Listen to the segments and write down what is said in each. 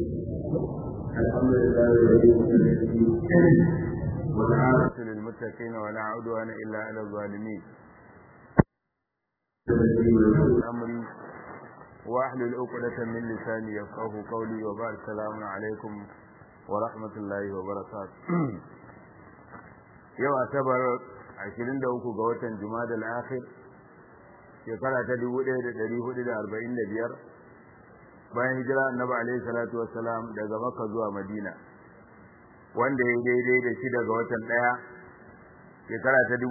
الحمد لله الذي والعافية للمتقين ولا عدوان إلا على الظالمين أمري واحلل عقدة من لساني يفقه قولي وبارك السلام عليكم ورحمة الله وبركاته yau asabar 23 ga watan jumada al-akhir shekara ta 1445 bayan hijira annabi alaihi salatu wassalam daga makka zuwa madina wanda ya daidai da shi daga watan daya shekara ta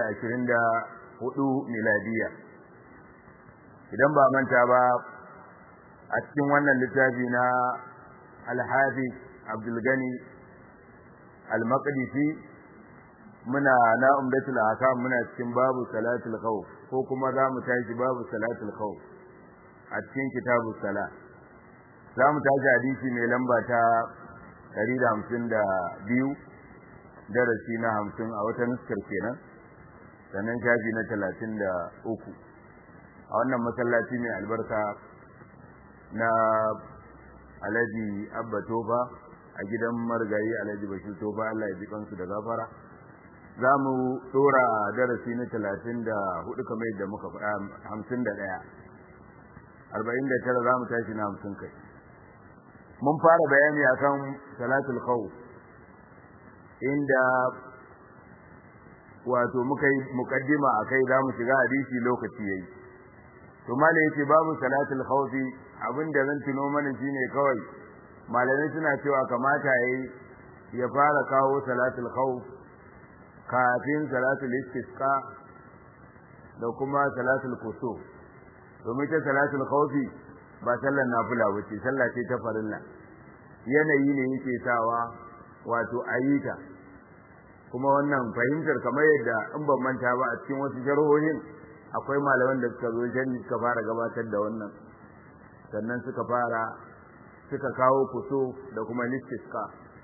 2024 miladiya idan ba manta ba a cikin wannan littafi na al-hafiz abdul gani al-maqdisi muna na umdatul ahkam muna cikin babu salatul khawf ko kuma za mu tashi babu salatul khawf a cikin kitabus sala za mu tashi hadisi mai lamba ta 152 darasi na 50 a wata nuskar kenan sannan shafi na 33 a wannan masallaci mai albarka na Alhaji Abba Tofa a gidan margayi Alhaji Bashir Tofa Allah ya ji kansu da gafara za mu tsora darasi na talatin da hudu kamar yadda muka faɗa hamsin da ɗaya arba'in da tara za mu tashi na hamsin kai mun fara bayani akan salatul khawf inda wato muka yi mukaddima akai za mu shiga hadisi lokaci yayi to malai yace babu salatul khawf abinda zan tuno mana shine kawai malamai suna cewa kamata yayi ya fara kawo salatul khawf kafin salatul istisqa da kuma salatul kusuf domin ta salatul khawfi ba sallar nafila bace sallah ce ta farilla yanayi ne yake sawa wato ayyuka kuma wannan fahimtar kamar yadda in ban manta ba a cikin wasu sharhohin akwai malaman da suka zo jani suka fara gabatar da wannan sannan suka fara suka kawo kusuf da kuma istisqa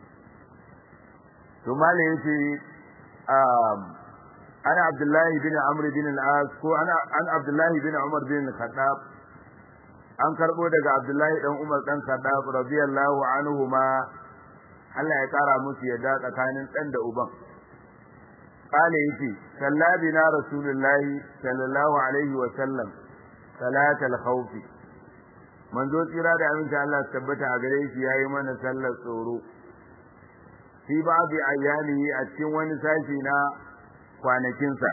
to malai yace أنا عبد الله بن عمرو بن العاص كو أنا أنا عبد الله بن عمر بن الخطاب an karbo daga Abdullahi dan Umar dan Khattab radiyallahu anhuma Allah ya kara musu yadda tsakanin dan da uban kale yace sallabina rasulullahi sallallahu alaihi wa sallam salatal khawf manzo tsira da aminta Allah tabbata a gare shi yayi mana sallar tsoro fi babu ayyalihi a cikin wani sashi na kwanakinsa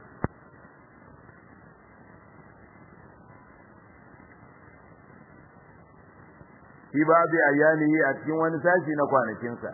fi babu ayyalihi a cikin wani sashi na kwanakinsa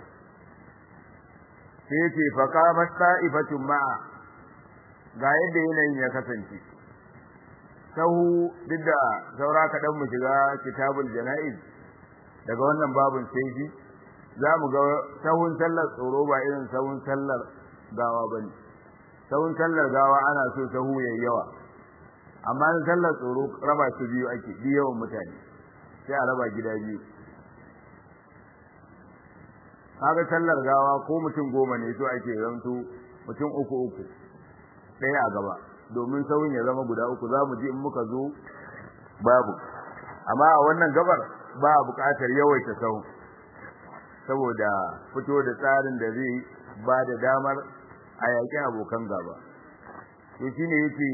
sai ce faqamat ta'ifatun ma'a ga yadda yanayin ya kasance sahu duk da saura kaɗan mu shiga kitabul jana'iz daga wannan babun sai shi za mu ga sahun sallar tsoro ba irin sahun sallar gawa ba ne sahun sallar gawa ana so sahu ya yawa amma na sallar tsoro raba su biyu ake bi yawan mutane sai a raba gida biyu kaga sallar gawa ko mutum goma ne so ake zanto mutum uku uku ɗaya a gaba domin sahun ya zama guda uku za mu ji in muka zo babu amma a wannan gabar ba buƙatar yawaita sahun saboda fito da tsarin da zai ba da damar a yaƙi abokan gaba to shine yace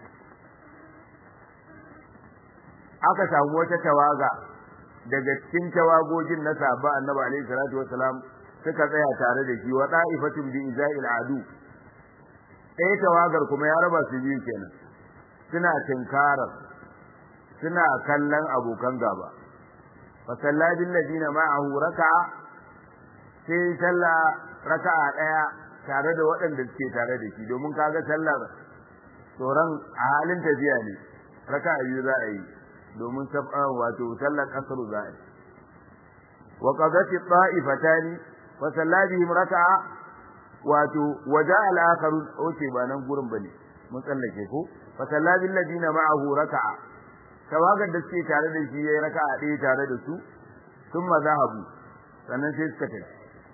aka samu wata tawaga daga cikin tawagogin na sahaba annabi alaihi salatu wasalam suka tsaya tare da shi wa da'ifatun bi iza'il adu ɗaya tawagar kuma ya raba su biyu kenan suna tinkarar suna kallon abokan gaba fa salladin ladina ma'ahu raka'a sai sallah raka'a daya tare da waɗanda suke tare da shi domin kaga sallar tsoron a halin tafiya ne raka'a biyu za a yi domin sab'an wato sallar kasru za a yi wa qadati ta'ifatani wa salladihim raka'a wato waja al-akharu oke ba nan gurin bane mun tsallake ko fa salladil ladina ma'ahu raka'a tawagar da suke tare da shi yayi raka'a ɗaya tare da su thumma zahabu sannan sai suka tafi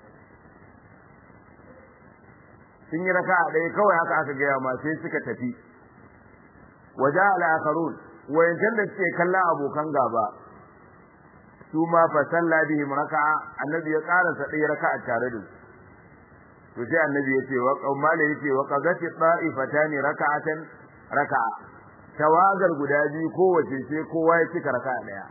sun yi raka'a ɗaya kawai haka aka gaya ma sai suka tafi waja al-akharun wayancan da suke kallon abokan gaba su ma fa salla bihim raka'a annabi ya karasa ɗaya raka'a tare da su to sai annabi ya ce wa qaumala yace wa qadati ta'ifatani raka'atan raka'a tawagar guda biyu kowace sai kowa ya cika raka'a daya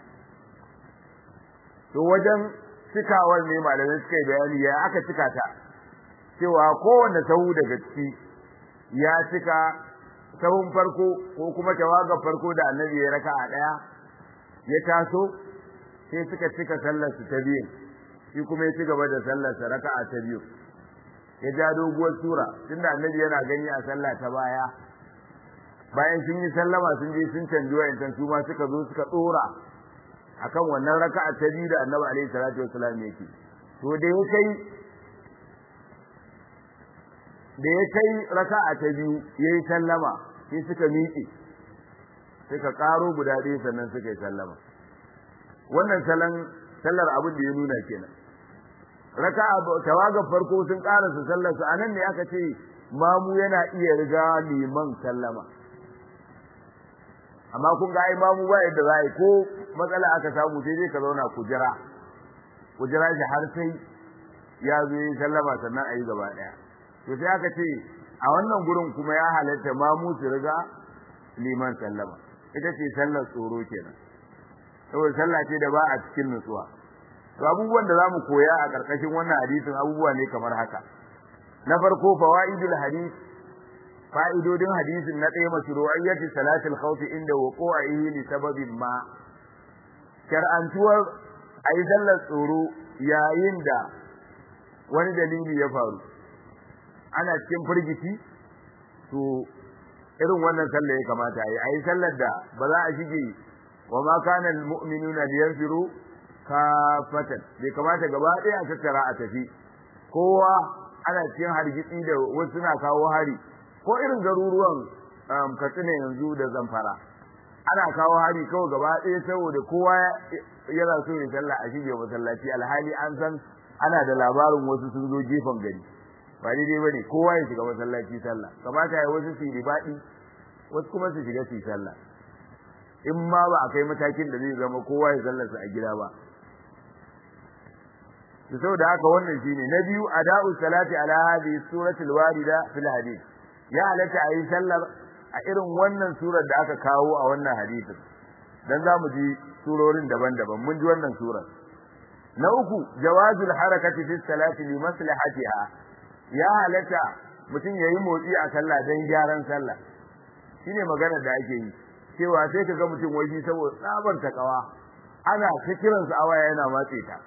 to wajen cikawar ne malamai suka yi bayani ya aka cika ta cewa kowanne sahu daga ciki ya cika sahun farko ko kuma tawagar farko da annabi ya raka'a daya ya taso sai suka cika sallar su ta biyu shi kuma ya ci gaba da sallar sa raka'a ta biyu ya ja doguwar sura tunda annabi yana gani a sallah ta baya bayan sun yi sallama sun je sun canji wayancan su ma suka zo suka dora akan wannan raka'a ta biyu da annabi alaihi salatu wassalam yake to da ya kai da ya kai raka'a ta biyu yayi sallama sai suka miƙe suka karo guda ɗaya sannan suka yi sallama wannan salon sallar abin da ya nuna kenan raka'a tawaga farko sun karasa sallar su anan ne aka ce mamu yana iya riga liman sallama amma kun ga ai mamu ba yadda za ko matsala aka samu sai dai ka zauna ku jira ku jira shi har sai ya zo yi sallama sannan a yi gaba ɗaya to sai aka ce a wannan gurin kuma ya halatta mamu su riga liman sallama ita ce sallar tsoro kenan saboda sallah ce da ba a cikin nutsuwa to abubuwan da zamu koya a karkashin wannan hadisin abubuwa ne kamar haka na farko fawaidul hadith fa'idodin hadisin na ɗaya mashru'iyyati salatul khawf inda wuqu'ihi li sababin ma shar'antuwar ayi sallar tsoro yayin da wani dalili ya faru ana cikin firgici to irin wannan sallar ya kamata ayi ayi sallar da ba za a shige wa ma kana almu'minuna liyanfiru kafatan bai kamata gaba ɗaya a tattara a tafi kowa ana cikin hargitsi da wasu na kawo hari ko irin garuruwan katsina yanzu da zamfara ana kawo hari kawai gaba ɗaya saboda kowa yana so ya sallah a shige masallaci alhali an san ana da labarin wasu sun zo gefen gari ba daidai bane kowa ya shiga masallaci sallah kamata ya wasu su yi ribaɗi wasu kuma su shiga su yi sallah in ma ba a kai matakin da zai zama kowa ya sallarsa a gida ba to saboda haka wannan shine na biyu ada'u salati ala hadhihi suratul warida fil hadith ya halatta ayi sallar a irin wannan surar da aka kawo a wannan hadisin dan zamu ji surorin daban-daban mun ji wannan surar na uku jawazul harakati fi salati li maslahatiha ya halatta mutum yayi motsi a sallah dan gyaran sallah shine magana da ake yi cewa sai ka ga mutum wai saboda tsabar takawa ana ta kiransa awaya yana matse ta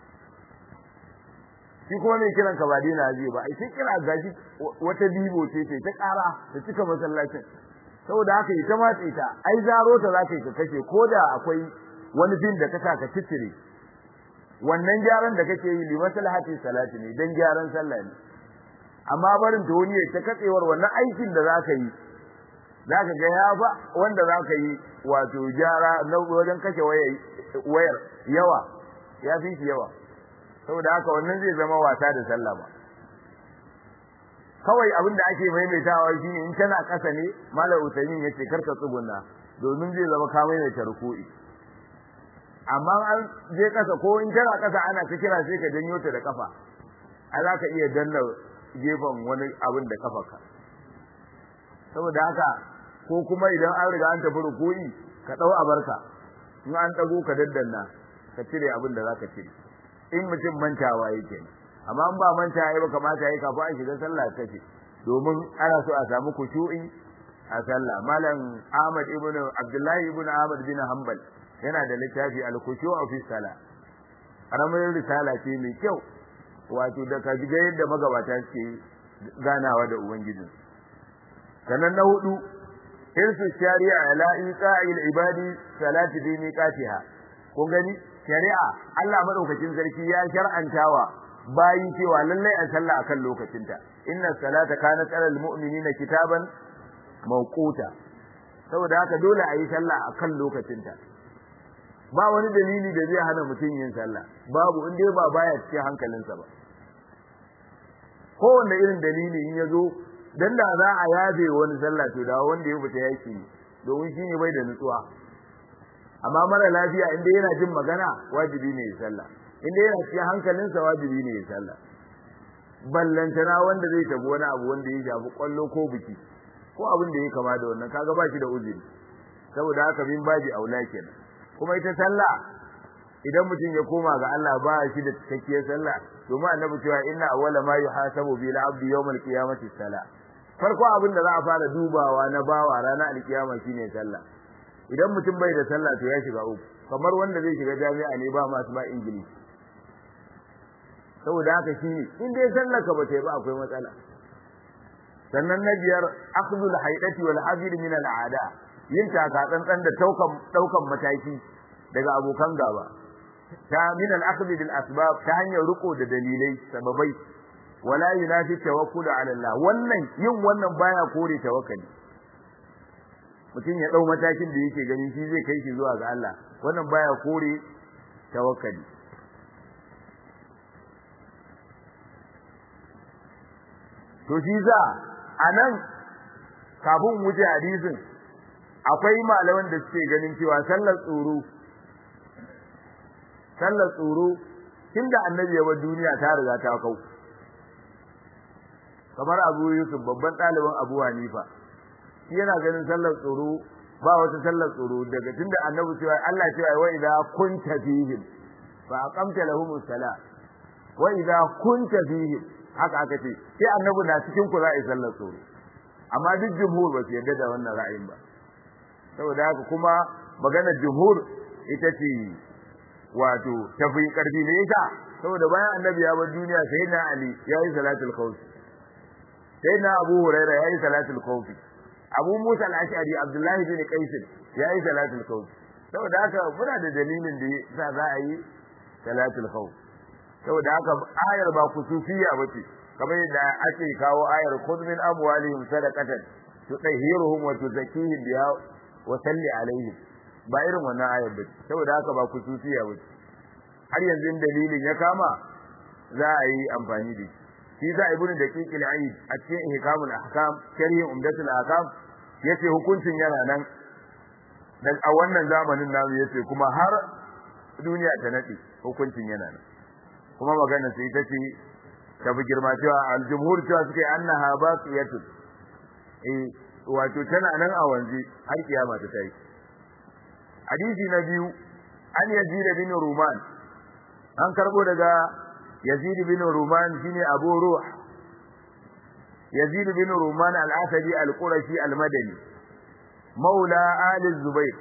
shi kuma mai kiran ka ba dina ji ba ai sai kira gaji wata bibo ce ce ta ƙara ta cika masallacin saboda haka ita matse ta ai zaro ta za ka yi ka kashe ko da akwai wani bin da ka sa ka cicire wannan gyaran da kake yi li maslahati salati ne dan gyaran sallah ne amma barin ta wani ta katsewar wannan aikin da za ka yi zaka ga ya ba wanda zaka yi wato gyara na wajen kashe wayar yawa ya fi shi yawa saboda haka wannan zai zama wasa da sallah ba kawai abin da ake maimaitawa shine in tana kasa ne malam usaimin yace karka tsuguna domin zai zama ka maimaita ruku'i amma an je kasa ko in tana kasa ana ta kira sai ka janyo ta da kafa a za ka iya danna gefen wani abin da kafarka saboda haka ko kuma idan an riga an tafi ruku'i ka dau abarka in an dago ka daddanna ka cire abin da zaka cire in mutum mantawa yake amma in ba manta yayi ba kamata yayi kafin a shiga sallah kace domin ana so a samu kushu'i a sallah malam Ahmad ibn Abdullahi ibn Ahmad bin Hanbal yana da littafi al-khushu'u fi salah karamin risala ce mai kyau wato da ka ga yadda magabata suke ganawa da ubangiji sannan na hudu irsu shari'a ala iqa'il ibadi salati bi miqatiha kun gani shari'a Allah madaukakin sarki ya shar'antawa bayi cewa lallai a sallah akan lokacinta inna salata kanat alal mu'minina kitaban mawquta saboda haka dole a yi sallah akan lokacinta ba wani dalili da zai hana mutum yin sallah babu in dai ba baya cikin hankalinsa ba kowanne irin dalili in ya zo dan da za a yabe wani sallah to da wanda ya fita yaki domin shine bai da nutsuwa amma mara lafiya inda yana jin magana wajibi ne ya sallah inda yana cikin hankalinsa wajibi ne ya sallah ballantana wanda zai tafi wani abu wanda ya shafi kwallo ko biki ko abin da ya kama da wannan kaga ba shi da uzuri saboda haka min baji aula kenan kuma ita sallah idan mutum ya koma ga Allah ba shi da cikakkiyar sallah domin annabi cewa inna awwala ma yuhasabu bil abdi yawmal qiyamati salah farko abin da za a fara dubawa na bawa ranar alkiyama shine sallah idan mutum bai da sallah to ya shiga uku kamar wanda zai shiga jami'a ne ba masu ba ingilishi saboda haka shi in dai sallar ka bata yi ba akwai matsala sannan na biyar akhdhul haidati wal hazir min al aada yin taka tsantsan da daukan daukan mataki daga abokan gaba ta min al akhdh bil asbab ta hanyar riko da dalilai sababai wala yunafi tawakkul ala Allah wannan yin wannan baya kore tawakkali mutum ya dau matakin da yake ganin shi zai kai shi zuwa ga Allah wannan baya kore tawakkali to shi za a nan kafin wuce hadisin akwai malaman da suke ganin cewa sallar tsoro sallar tsoro tunda annabi ya bar duniya ta riga ta kau kamar Abu Yusuf babban ɗaliban Abu Hanifa shi yana ganin sallar tsoro ba wata sallar tsoro daga tunda annabi cewa Allah cewa wa idza kunta fihim fa aqamta lahum salat wa idza kunta fihim haka aka ce sai annabi na cikin ku za a yi sallar tsoro amma duk jumhur ba su yarda da wannan ra'ayin ba saboda haka kuma maganar jumhur ita ce wato tafi karfi ne yasa saboda bayan annabi ya bar duniya sai na ali ya yi salatul khawf sai na abu huraira ya yi salatul khawf abu musa al-ash'ari abdullahi bin qais ya yi salatul khawf saboda haka muna da dalilin da yasa za a yi salatul khawf saboda haka ayar ba kusufiya bace kamar yadda ake kawo ayar khudh min amwalihim sadaqatan tutahhiruhum wa tuzakkihim biha wa salli alaihim ba irin wannan ayar bace saboda haka ba kusufiya bace har yanzu dalilin ya kama za a yi amfani da shi shi za ibnu daqiq al-aid a cikin ihkamul ahkam sharhi umdatul ahkam yace hukuncin yana nan dan a wannan zamanin namu yace kuma har duniya ta nade hukuncin yana nan kuma magana sai ita ce ta fi girma cewa aljumhur cewa suke annaha baqiyatun eh wato tana nan a wanzi har kiyama ta tayi hadisi na biyu an yazid bin ruman an karbo daga yazid bin ruman shine abu ruh yazid bin ruman al-asadi al-qurashi al-madani maula ali zubair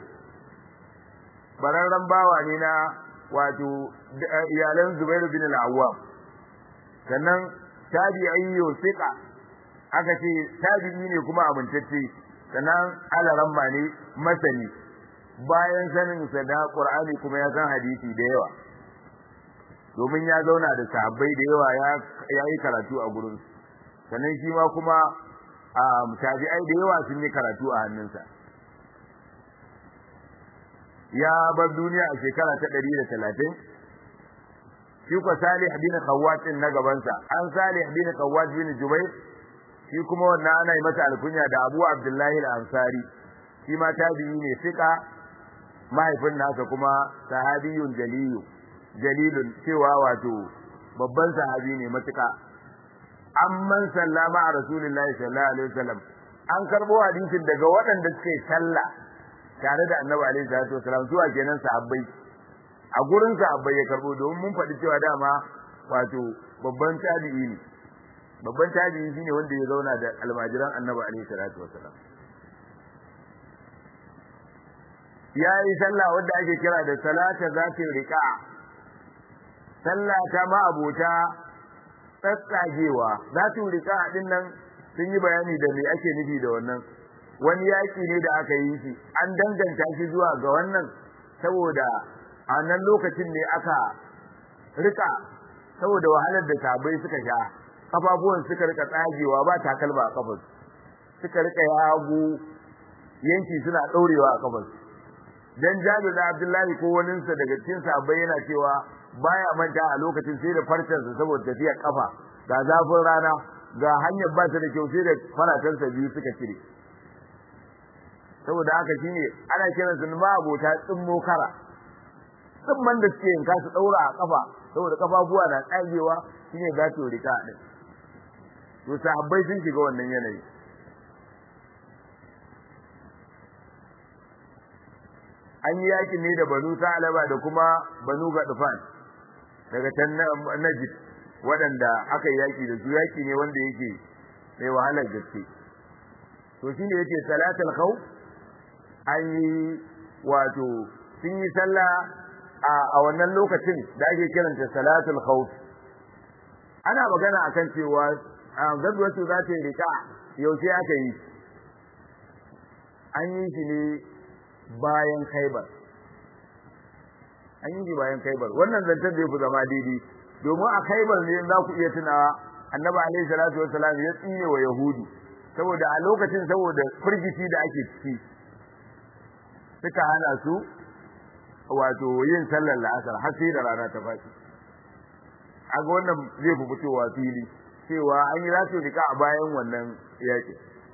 bararran bawa ne na wato iyalan Zubair bin al-Awwam sannan tabi'i yusika aka ce tabi'i ne kuma amintacce sannan alaramma ne masani bayan sanin sa da Qur'ani kuma ya san hadisi da yawa domin ya zauna da sahabbai da yawa ya yi karatu a gurin sannan shi ma kuma tabi'ai da yawa sun yi karatu a hannunsa ya bar duniya a shekara ta ɗari da talatin shi ko salih bin khawwat na gabansa an salih bin khawwat bin jubair shi kuma wannan ana yi masa alkunya da abu abdullahi al-ansari shi ma tabi'i ne fika mahaifin nasa kuma sahabiyun jaliyu jalilun cewa wato babban sahabi ne matuka amman sallama a rasulullahi sallallahu alaihi wasallam an karbo hadisin daga waɗanda suka yi sallah tare da annabi alaihi salatu wasallam zuwa kenan sahabbai a gurin sahabbai ya karbo domin mun faɗi cewa dama wato babban tabi'i ne babban tabi'i shine wanda ya zauna da almajiran annabi alaihi salatu wasallam ya yi sallah wanda ake kira da salata zatin riqa sallah ta ma abota tsatsagewa zatin riqa din nan sun yi bayani da me ake nufi da wannan wani yaki ne da aka yi shi an danganta shi zuwa ga wannan saboda a nan lokacin ne aka rika saboda wahalar da sabai suka sha kafafuwan suka rika tsagewa ba takalma a kafar suka rika yago yanki suna daurewa a kafar dan Jabir da Abdullahi ko waninsa daga cikin sahabbai yana cewa baya manta a lokacin sai da farcensa saboda tafiyar kafa ga zafin rana ga hanyar ba ta da kyau sai da faratansa biyu suka cire saboda haka shine ana kiransu ma abota tsimmo kara tsimman da suke yanka su daura a kafa saboda kafafuwa na tsagewa shine gato rika din to sahabbai sun shiga wannan yanayi an yi yaki ne da banu sa'alaba da kuma banu gadufan daga can najid waɗanda aka yi yaki da su yaki ne wanda yake mai wahalar gaske to shine yake salatul khawf an yi wato sun yi sallah a wannan lokacin da ake kiranta salatul khawf ana magana akan cewa gazwatu za ta yi rika yaushe aka yi an yi shi ne bayan khaibar an yi shi bayan khaibar wannan zancen da ya fi zama daidai domin a khaibar ne za ku iya tunawa annabi alaihi salatu wassalam ya tsine wa yahudu saboda a lokacin saboda firgici da ake ciki suka hana su wato yin sallar la'asar har sai da rana ta faɗi a ga wannan zai fi fitowa fili cewa an yi rasu rika a bayan wannan yaƙi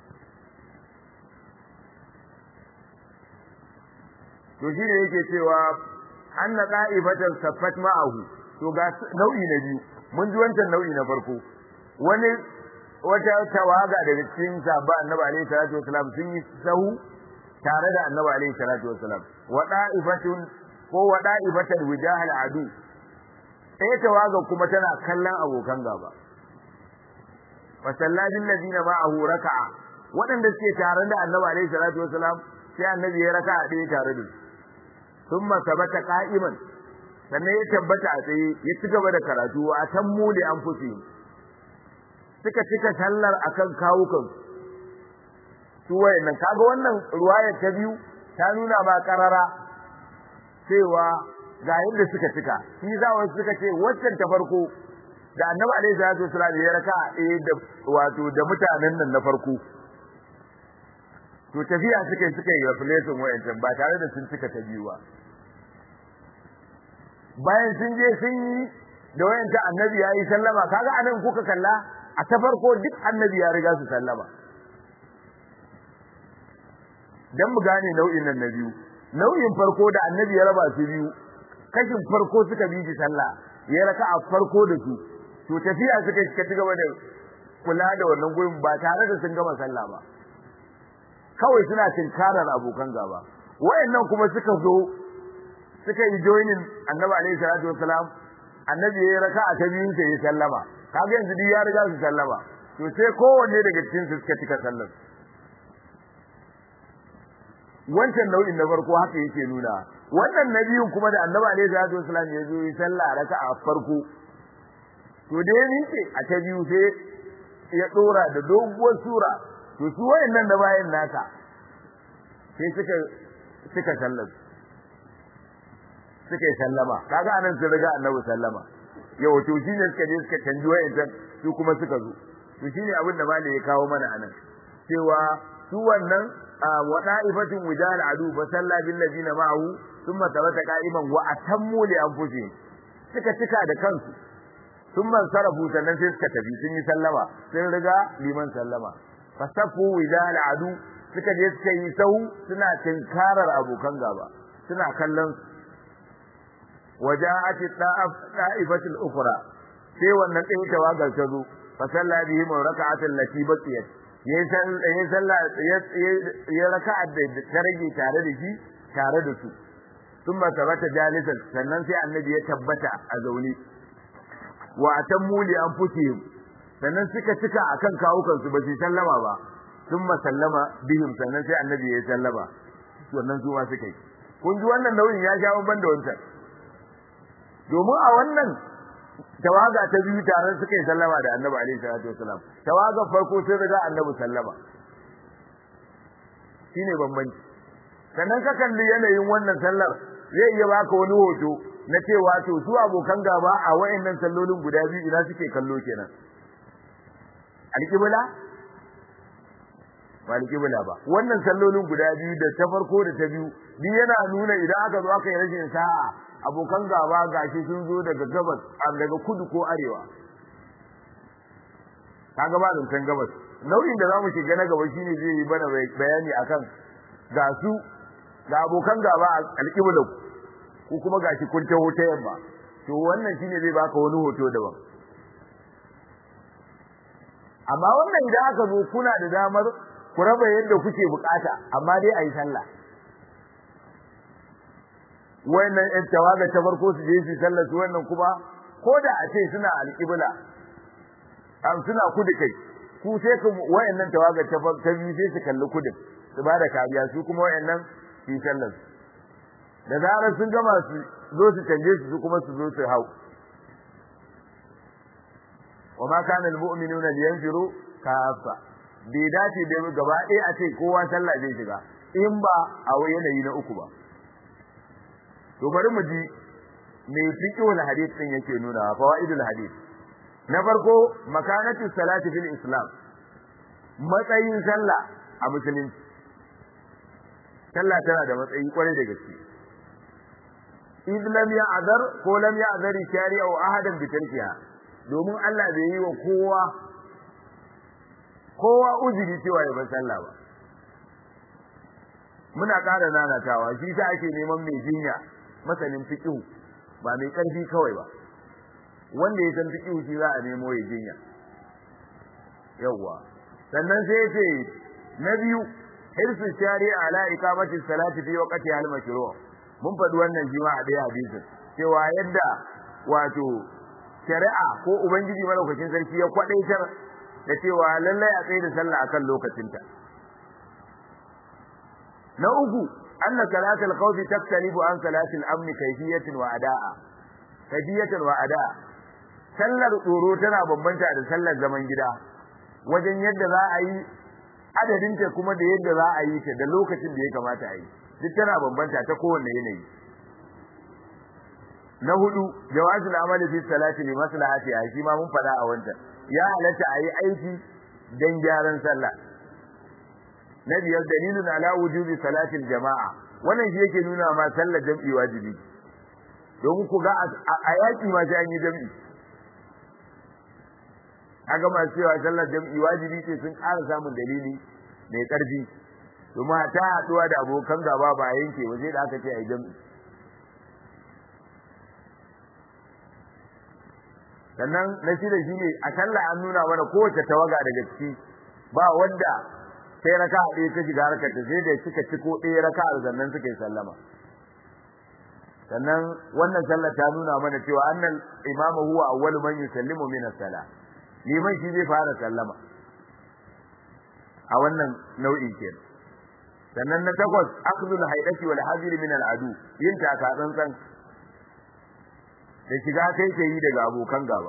to shi ne yake cewa an na ƙa'ifatan saffat ma'ahu to ga nau'i na biyu mun ji wancan nau'i na farko wani wata tawaga daga cikin sabba annabi alaihi salatu wasalam sun yi sahu tare da annabi alaihi salatu wasalam wa da'ifatun ko wa da'ifatul wijahal adu ɗaya tawaga kuma tana kallon abokan gaba wa salladin ladina ma'ahu raka'a waɗanda suke tare da annabi alaihi salatu wasalam sai annabi ya raka'a ɗaya tare da su thumma sabata qa'iman sannan ya tabbata a tsaye ya ci gaba da karatu wa atammu li anfusihim suka cika sallar akan kawukan su wayannan kaga wannan ruwaya ta biyu ta nuna ba karara cewa ga yadda suka cika shi za wasu suka ce waccan ta farko da annabi alaihi salatu wasallam ya raka eh da wato da mutanen nan na farko to tafiya suka suka yi replacement wayancan ba tare da sun cika ta biyu ba bayan sun je sun yi da wayanta annabi ya yi sallama kaga anan kuka kalla a ta farko duk annabi ya riga su sallama dan mu gane nau'in nan na biyu nau'in farko da annabi ya raba su biyu kashin farko suka bi shi sallah ya raka a farko da su to tafiya suka suka ci gaba da kula da wannan gurin ba tare da sun gama sallah ba kawai suna tinkarar abokan gaba wayannan kuma suka zo suka yi joinin annabi alaihi salatu wasalam annabi ya raka a ta biyun sai ya sallama kaga yanzu duk ya riga su sallama to sai kowanne daga cikin su suka cika sallar wancan nau'in na farko haka yake nuna wannan na biyun kuma da annabi alaihi salatu wasalam ya zo yi sallah raka a farko to da ya miƙe a ta biyu sai ya dora da doguwar sura to su wayannan da bayan naka sai suka suka sallar suka yi sallama kaga anan sun riga annabi sallama yau to shine suka je suka canji wayancan su kuma suka zo to shine abin da malai ya kawo mana anan cewa su wannan wa da'ifatun wijal adu fa salla bil ladina ma'ahu thumma tabata qa'iman wa atammu li anfusihim suka cika da kansu thumma sarafu sannan sai suka tafi sun yi sallama sun riga liman sallama fasafu wijal adu suka je suka yi sahu suna tinkarar abokan gaba suna kallon وجاءت الطائفة الأخرى sai wannan ɗaya tawagar ta zo fa salla bihim raka'atan lati baqiyat yayi salla ya raka'a da ta rage tare da shi tare da su sun ba tabbata jalisan sannan sai annabi ya tabbata a zaune wa atammu li anfusihim sannan suka cika akan kawukan su ba su sallama ba sun sallama bihim sannan sai annabi ya sallama wannan su ma suka yi kun ji wannan nauyin ya sha ban da wancan domin a wannan tawaga ta biyu tare suka yi sallama da annabi alaihi salatu wasalam tawaga farko sai riga annabi sallama shine bambanci sannan ka kalli yanayin wannan sallar zai iya baka wani hoto na cewa to su abokan gaba a wayannan sallolin guda biyu ina suke kallo kenan alƙibla ba alƙibla ba wannan sallolin guda biyu da ta farko da ta biyu duk yana nuna idan aka zo aka yi rashin sa'a abokan gaba gashi sun zo daga gabas daga kudu ko arewa kaga ba zancen gabas nau'in da zamu shiga na gaba shine zai yi bana bayani akan ga su ga abokan gaba a alƙibla ku kuma gashi kun taho ta yamma to wannan shine zai baka wani hoto daban amma wannan idan aka zo kuna da damar ku raba yadda kuke bukata amma dai ayi sallah wannan ɗan tawaga ta farko su je su sallah su wannan kuma ko da a ce suna alƙibla am suna kudu kai ku sai ku wayannan tawaga ta ta biyu sai su kalli kudu su ba da kariya su kuma wayannan su yi sallar da zarar sun gama su zo su canje su su kuma su zo su hau wa ma kana almu'minuna liyanfiru kafa bai dace da gaba ɗaya a ce kowa sallah zai shiga in ba a yanayi na uku ba to bari mu ji me fiqhul hadith din yake nuna fawaidul hadith na farko makanatu salati fil islam matsayin sallah a musulunci sallah tana da matsayi kwarai da gaske id lam ya'zar ko lam ya'zari shari'a wa ahadan bi tarkiha domin Allah bai yi wa kowa kowa uzuri cewa ya bar sallah ba muna ƙara nanatawa shi ta ake neman mai jinya masanin fiqh ba mai ƙarfi kawai ba wanda ya san fiqh shi za a nemo ya jinya yawwa sannan sai ya ce na biyu hirsu shari'a ala iqamati salati fi waqti al mashru' mun faɗi wannan shi ma a ɗaya hadisin cewa yadda wato shari'a ko ubangiji malaukakin sarki ya kwadaitar da cewa lallai a tsaye da sallah akan lokacinta na uku anna salatul khawfi taktalibu an salatil amni kayfiyatan wa ada'a kayfiyatan wa ada'a sallar tsoro tana bambanta da sallar zaman gida wajen yadda za a yi adadinta kuma da yadda za a yi ta da lokacin da ya kamata a yi duk tana bambanta ta kowanne yanayi na hudu jawazul amali fi salati li maslahati a shi ma mun fada a wancan ya halatta a yi aiki dan gyaran sallah na biyar dalilun ala wujubi salatil jama'a wannan shi yake nuna ma sallar jam'i wajibi domin ku ga a yaki ma sai an yi jam'i kaga masu cewa sallar jam'i wajibi ce sun ƙara samun dalili mai ƙarfi domin ta haɗuwa da abokan gaba ba yanke ba sai da aka ce a yi jam'i sannan na shida shi ne a sallah an nuna mana kowace tawaga daga ciki ba wanda sai raka ɗaya ta shiga harkar ta sai da suka ciko ɗaya raka sannan suka yi sallama sannan wannan sallar ta nuna mana cewa annal imamu huwa awwalu man yusallimu min as-salah liman shi zai fara sallama a wannan nau'in kenan sannan na takwas akhdhul haidati wal hadir min al-adu yin taka tsantsan da shiga kai ke yi daga abokan gaba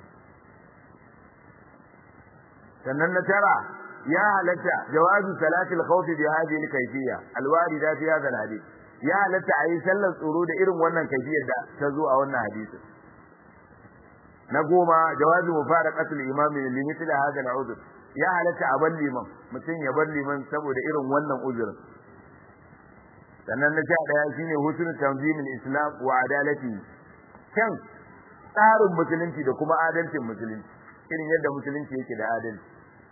sannan na tara ya halatta jawazu salatil khawf bi hadhihi al-kayfiyya al-warida fi hadha al-hadith ya halatta ayi sallar tsoro da irin wannan kayfiyar da ta zo a wannan hadisi na goma jawazu mufaraqatul imam li mithli hadha al-udhr ya halatta a bar liman mutum ya bar liman saboda irin wannan uzurin sannan na sha daya shine husnul tanzimil islam wa adalati kan tsarin musulunci da kuma adalcin musulunci irin yadda musulunci yake da adalci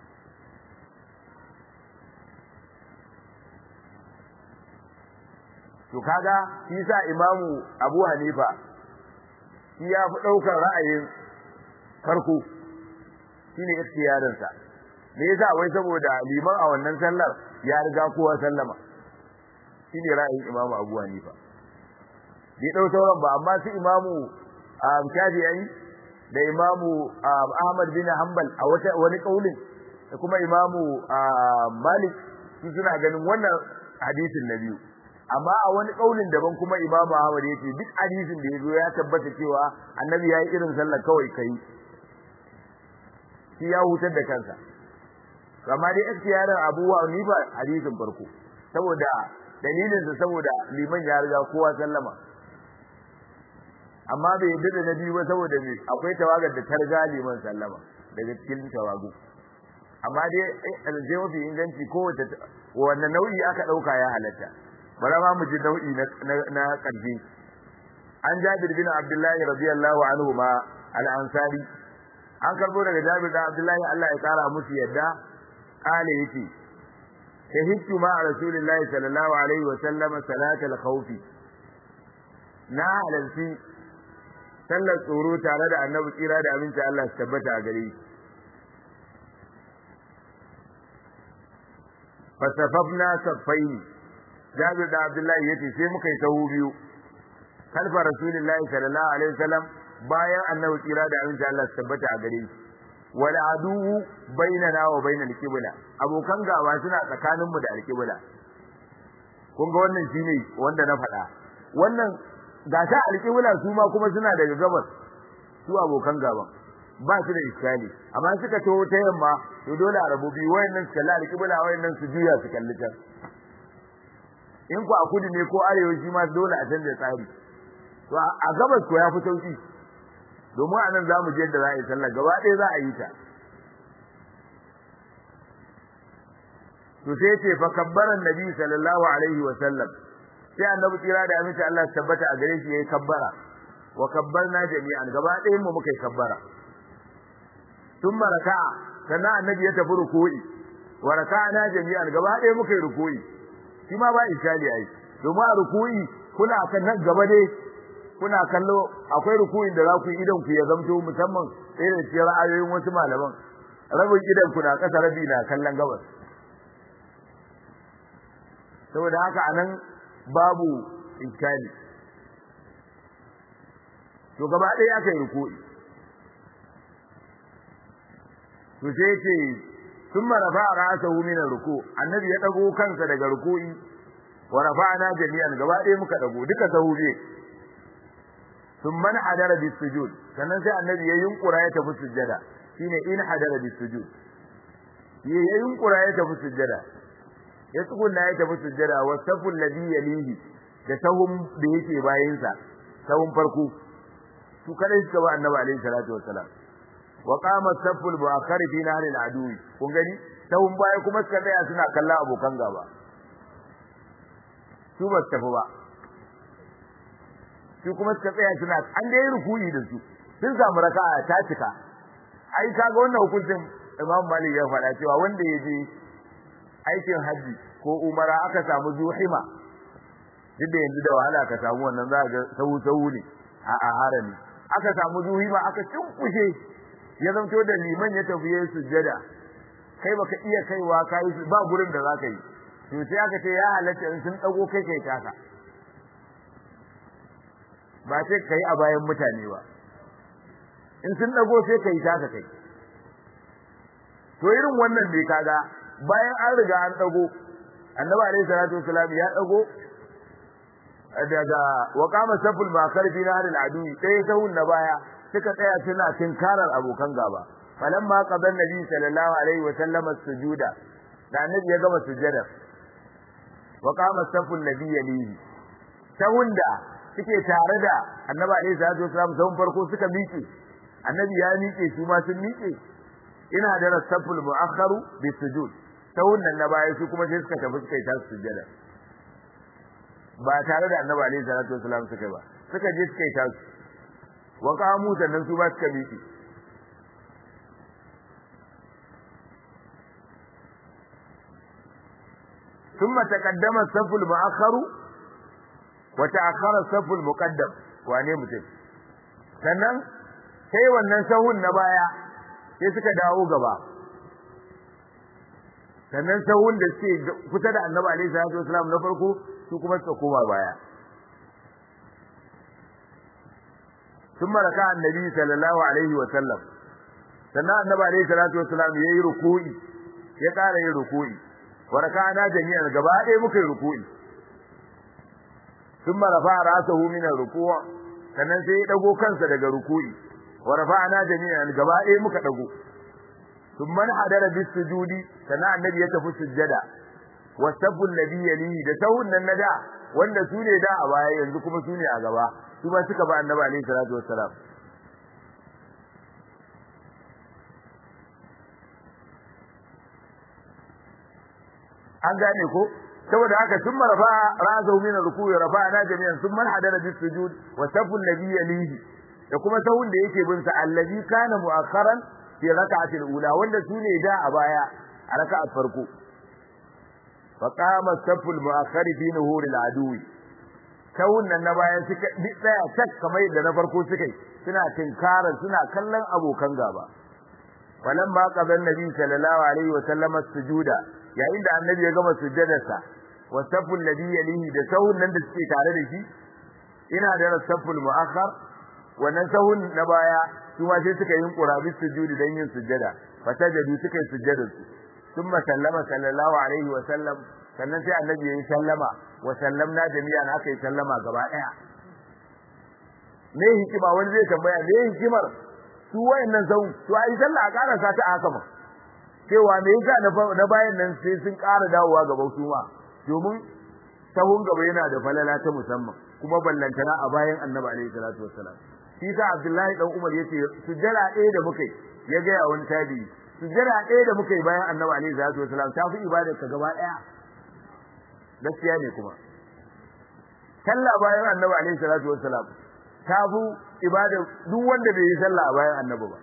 to kaga shi sa imamu abu hanifa shi ya fi ɗaukar ra'ayin farko shine ikhtiyarinsa me yasa wai saboda liman a wannan sallar ya riga kowa sallama shine ra'ayin imamu abu hanifa bai dau sauran ba amma su imamu shafi'i da imamu ahmad bin hanbal a wata wani kaulin da kuma imamu malik su suna ganin wannan hadisin na biyu amma a wani kaulin daban kuma imamu ahmad yace duk hadisin da yazo ya tabbata cewa annabi yayi irin sallar kawai kai shi ya hutar da kansa amma dai ikhtiyarin Abu Hanifa hadisin farko saboda dalilin sa saboda liman ya riga kowa sallama amma bai yadda da nabi ba saboda me akwai tawagar da targa liman sallama daga cikin tawagu amma dai alje mafi inganci kowace wannan nau'i aka dauka ya halatta bara ma mu ji nau'i na na karfi an Jabir bin Abdullahi radiyallahu anhu ma al-Ansari an karbo daga Jabir da Abdullahi Allah ya kara musu yadda kale yace shahidtu ma rasulillahi sallallahu alaihi wa sallam salatal khawfi na halalci sallar tsoro tare da annabi tsira da aminci Allah su tabbata a gare shi fasafafna saffaini Jabir da Abdullahi yace sai muka yi sahu biyu kalfa Rasulullahi sallallahu alaihi wasallam bayan annabi tsira da aminci Allah su tabbata a gare shi wal aduwu bainana wa bainal qibla abokan gaba suna tsakanin mu da alqibla kun ga wannan shine wanda na faɗa wannan ga ta alqibla su ma kuma suna daga gabas su abokan gaban ba su da iskali amma suka taho ta yamma to dole a rabu biyu wayannan su kalli alqibla wayannan su juya su kalli can in ku a kudu ne ko arewa shi ma dole a canza tsari to a gabas ko ya fi sauki domin anan za mu je yadda za a yi sallah gaba ɗaya za a yi ta to sai ce fa kabbaran nabi sallallahu alaihi wa sallam sai annabi tsira da aminci Allah ya tabbata a gare shi yayi kabbara wa kabbarna jami'an gaba ɗayan mu muka yi kabbara thumma raka'a sannan annabi ya tafi ruku'i wa raka'ana jami'an gaba ɗaya muka yi ruku'i shi ma ba ishali ai domin a ruku'i kuna kan nan gaba dai kuna kallo akwai ruku'in da za ku yi idan ku ya zamto musamman irin cikin ra'ayoyin wasu malaman rabin idan ku na ƙasa rabi na kallon gabas saboda haka anan babu iskali to gaba ɗaya aka yi ruku'i to sai ce sun marafa a ra'asahu min ruku annabi ya dago kansa daga ruku'i wa rafa'na jami'an gaba ɗaya muka dago duka sahu biye sun man hadara bis sujud sannan sai annabi ya yunkura ya tafi sujjada shine in hadara bis sujud ya yunkura ya tafi sujjada ya tsugunna ya tafi sujjada wa saful ladhi yalihi da sahun da yake bayan sa sahun farko su kadai suka ba annabi alaihi salatu wassalam wa qama saful buakhari fi nahril adui kun gani sahun baya kuma suka tsaya suna kalla abokan gaba su ba su tafi ba su kuma suka tsaya suna an da yi rukuyi da su sun samu raka'a ta cika ai kaga wannan hukuncin Imam Malik ya faɗa cewa wanda ya je aikin haji ko umara aka samu zuhima duk da yanzu da wahala ka samu wannan za ga sau sau ne a a harami aka samu zuhima aka cinkushe ya zanto da liman ya tafi yayin sujjada kai baka iya kaiwa kai ba gurin da zaka yi to sai aka ce ya halatta in sun dago kai kai taka ba sai kai a bayan mutane ba in sun dago sai kai taka kai to irin wannan ne kaga bayan an riga an dago annabi alaihi salatu wasalam ya dago daga wa qama saful makar fi nahril adu sai sahun na baya suka tsaya suna tinkarar abokan gaba falamma qadan nabi sallallahu alaihi wasallam sujuda da annabi ya gama sujjada wa qama saful nabi yalihi sahun da suke tare da annabi alaihi salatu wasalam sahun farko suka miƙe annabi ya miƙe su ma sun miƙe ina da rasaful mu'akharu bi sujud ta wannan na baya su kuma sai suka tafi suka yi tasu sujjada ba tare da annabi alaihi salatu wasalam suka ba suka je suka yi tasu wa qamu sannan su ba suka miƙe ثم تقدم الصف المؤخر وتأخر الصف المقدم wane mutum sannan sai wannan sahun na baya sai suka dawo gaba sannan sahun da suke kusa da annabi alaihi salatu wasalam na farko su kuma suka koma baya ثم ركع النبي صلى الله عليه وسلم sannan annabi alaihi salatu wasalam yayi ruku'i ya ƙara yin ruku'i wa raka'ana jami'an gaba ɗaya muka yi ruku'i ثم رفع راسه من الركوع sannan sai ya dago kansa daga ruku'i wa rafa'na jami'an gaba ɗaya muka dago thumma hadara bis sujudi sannan annabi ya tafi sujjada wa sabbu alladhi yalihi da sahun nan nada wanda su ne da a baya yanzu kuma su ne a gaba su ba suka ba annabi alaihi salatu wassalam an gane ko saboda haka sun marfa ra'asahu min ruku'i rafa'na jami'an sun man hadara bis sujud wa safu alladhi yalihi da kuma sahun da yake bin sa allazi kana mu'akharan fi rak'atil ula wanda sune da a baya a raka'at farko fa qama saful mu'akhkhari fi nuhuril aduwi kawun nan na bayan suka tsaya tak kamar yadda na farko suka yi suna tinkarar suna kallon abokan gaba falan ma qaban nabi sallallahu alaihi wa sallam sujuda yayin da annabi ya gama sujjadarsa wa saful ladhi yalihi da sahun nan da suke tare da shi ina da saful mu'akhkhar wannan sahun na baya su ma sai suka yin qurabi sujudi dan yin sujjada fatajadu suka yi sujjadar su thumma sallama sallallahu alaihi wa sallam sannan sai annabi ya yi sallama wa sallamna jami'an aka yi sallama gaba daya me hikima wani zai tambaya me hikimar su wayannan sau to ai sallah a karasa ta haka ma cewa me yasa na bayan nan sai sun ƙara dawowa gaba su ma domin sahun gaba yana da falala ta musamman kuma ballantana a bayan annabi alaihi salatu wassalam shi sa abdullahi dan umar yace sujjara ɗaya da muka yi ya ga wani tabi sujjara ɗaya da muka yi bayan annabi alaihi salatu wassalam ta fi ibadar ka gaba ɗaya gaskiya ne kuma sallah bayan annabi alaihi salatu wassalam ta fi ibada duk wanda bai yi sallah a bayan annabi ba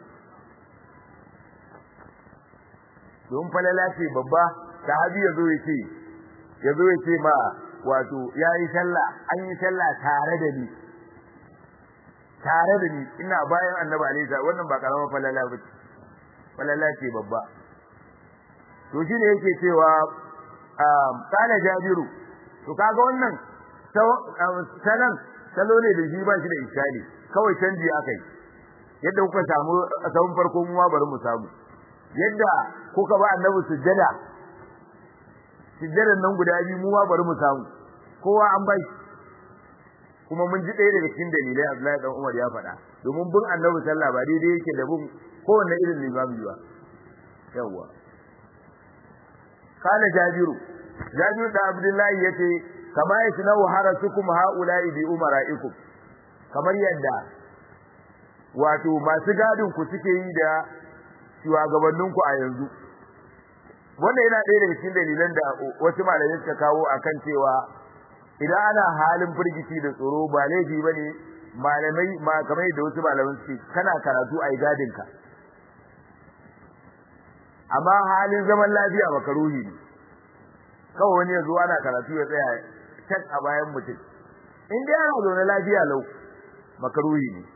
don falala ce babba sahabi ya zo ya ce ya zo ya ce ma wato ya yi sallah an yi sallah tare da ni tare da ni ina bayan annabi alaihi salatu wannan ba karamar falala ba ce falala ce babba to shine yake cewa kana jabiru to kaga wannan sanan salo ne da shi ba shi da ishali kawai canji akai yadda kuka samu sahun farko mu ma bari mu samu yadda kuka ba annabi sujjada sujjadan nan guda biyu mu ma bari mu samu kowa an bai kuma mun ji ɗaya daga cikin dalilai Abdullahi dan Umar ya faɗa domin bin annabi sallah ba daidai yake da bin kowanne irin limami ba yawwa kana jabiru jabiru da Abdullahi yace kama yasnau harasukum haula'i bi umara'ikum kamar yadda wato masu gadin ku suke yi da shugabannin ku a yanzu wanda yana ɗaya daga cikin dalilan da wasu malamai suka kawo akan cewa idan ana halin firgici da tsoro ba laifi bane malamai ma kamar da wasu malamai suke kana karatu ai gadin ka amma halin zaman lafiya makaruhi ne kawai wani ya zo ana karatu ya tsaya tak a bayan mutum in dai ana zaune lafiya lau makaruhi ne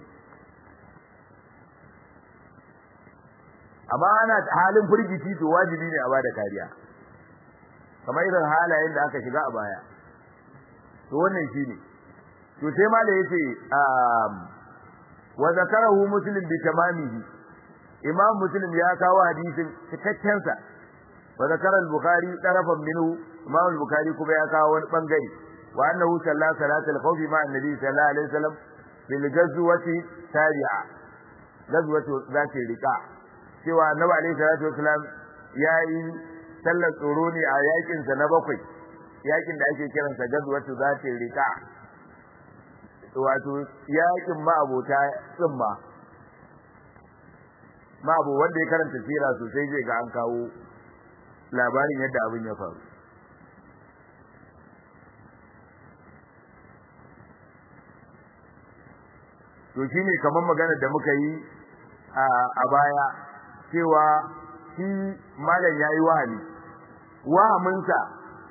amma ana halin firgici to wajibi ne a bada kariya kamar irin halayen da aka shiga a baya to wannan shine to sai ma da yace wa zakarahu muslim bi tamamihi imam muslim ya kawo hadisin cikakken sa wa zakara al-bukhari tarafan minhu imam al-bukhari kuma ya kawo wani bangare wa annahu salla salatul khawfi ma annabi sallallahu alaihi wasallam bil ghazwati tari'a ghazwatu zati riqa cewa annabi alaihi salatu wasallam yayi sallar tsoro ne a yakin sa na bakwai yakin da ake kiransa ghazwatu zati riqa wato yakin ma abota tsimma ma abu wanda ya karanta sira sosai zai ga an kawo labarin yadda abin ya faru to shine kamar magana da muka yi a baya cewa shi malam yayi wahali wahaminsa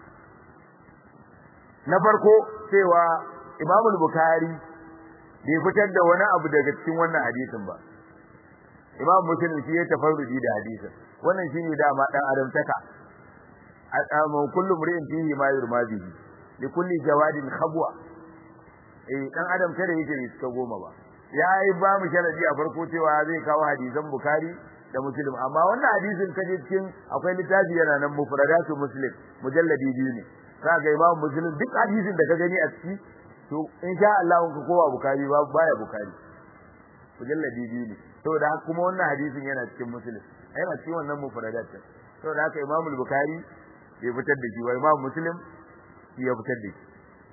na farko cewa Imam Bukhari bai fitar da wani abu daga cikin wannan hadisin ba Imam Muslim shi ya tafarrudi da hadisin wannan shine dama dan adam taka amma kullu mri'in fihi ma yurma bihi li kulli jawadin khabwa eh dan adam kada yake bai suka goma ba yayi ba mu sharadi a farko cewa zai kawo hadisan Bukhari da Muslim amma wannan hadisin kaje cikin akwai littafi yana nan mufradatu Muslim mujalladi biyu ne kaga Imam Muslim duk hadisin da ka gani a ciki to insha Allah ka kowa Bukhari ba baya Bukhari mujalladi biyu ne saboda haka kuma wannan hadisin yana cikin Muslim yana cikin wannan mufradat saboda haka Imam Bukhari bai fitar da shi ba Imam Muslim ya fitar da shi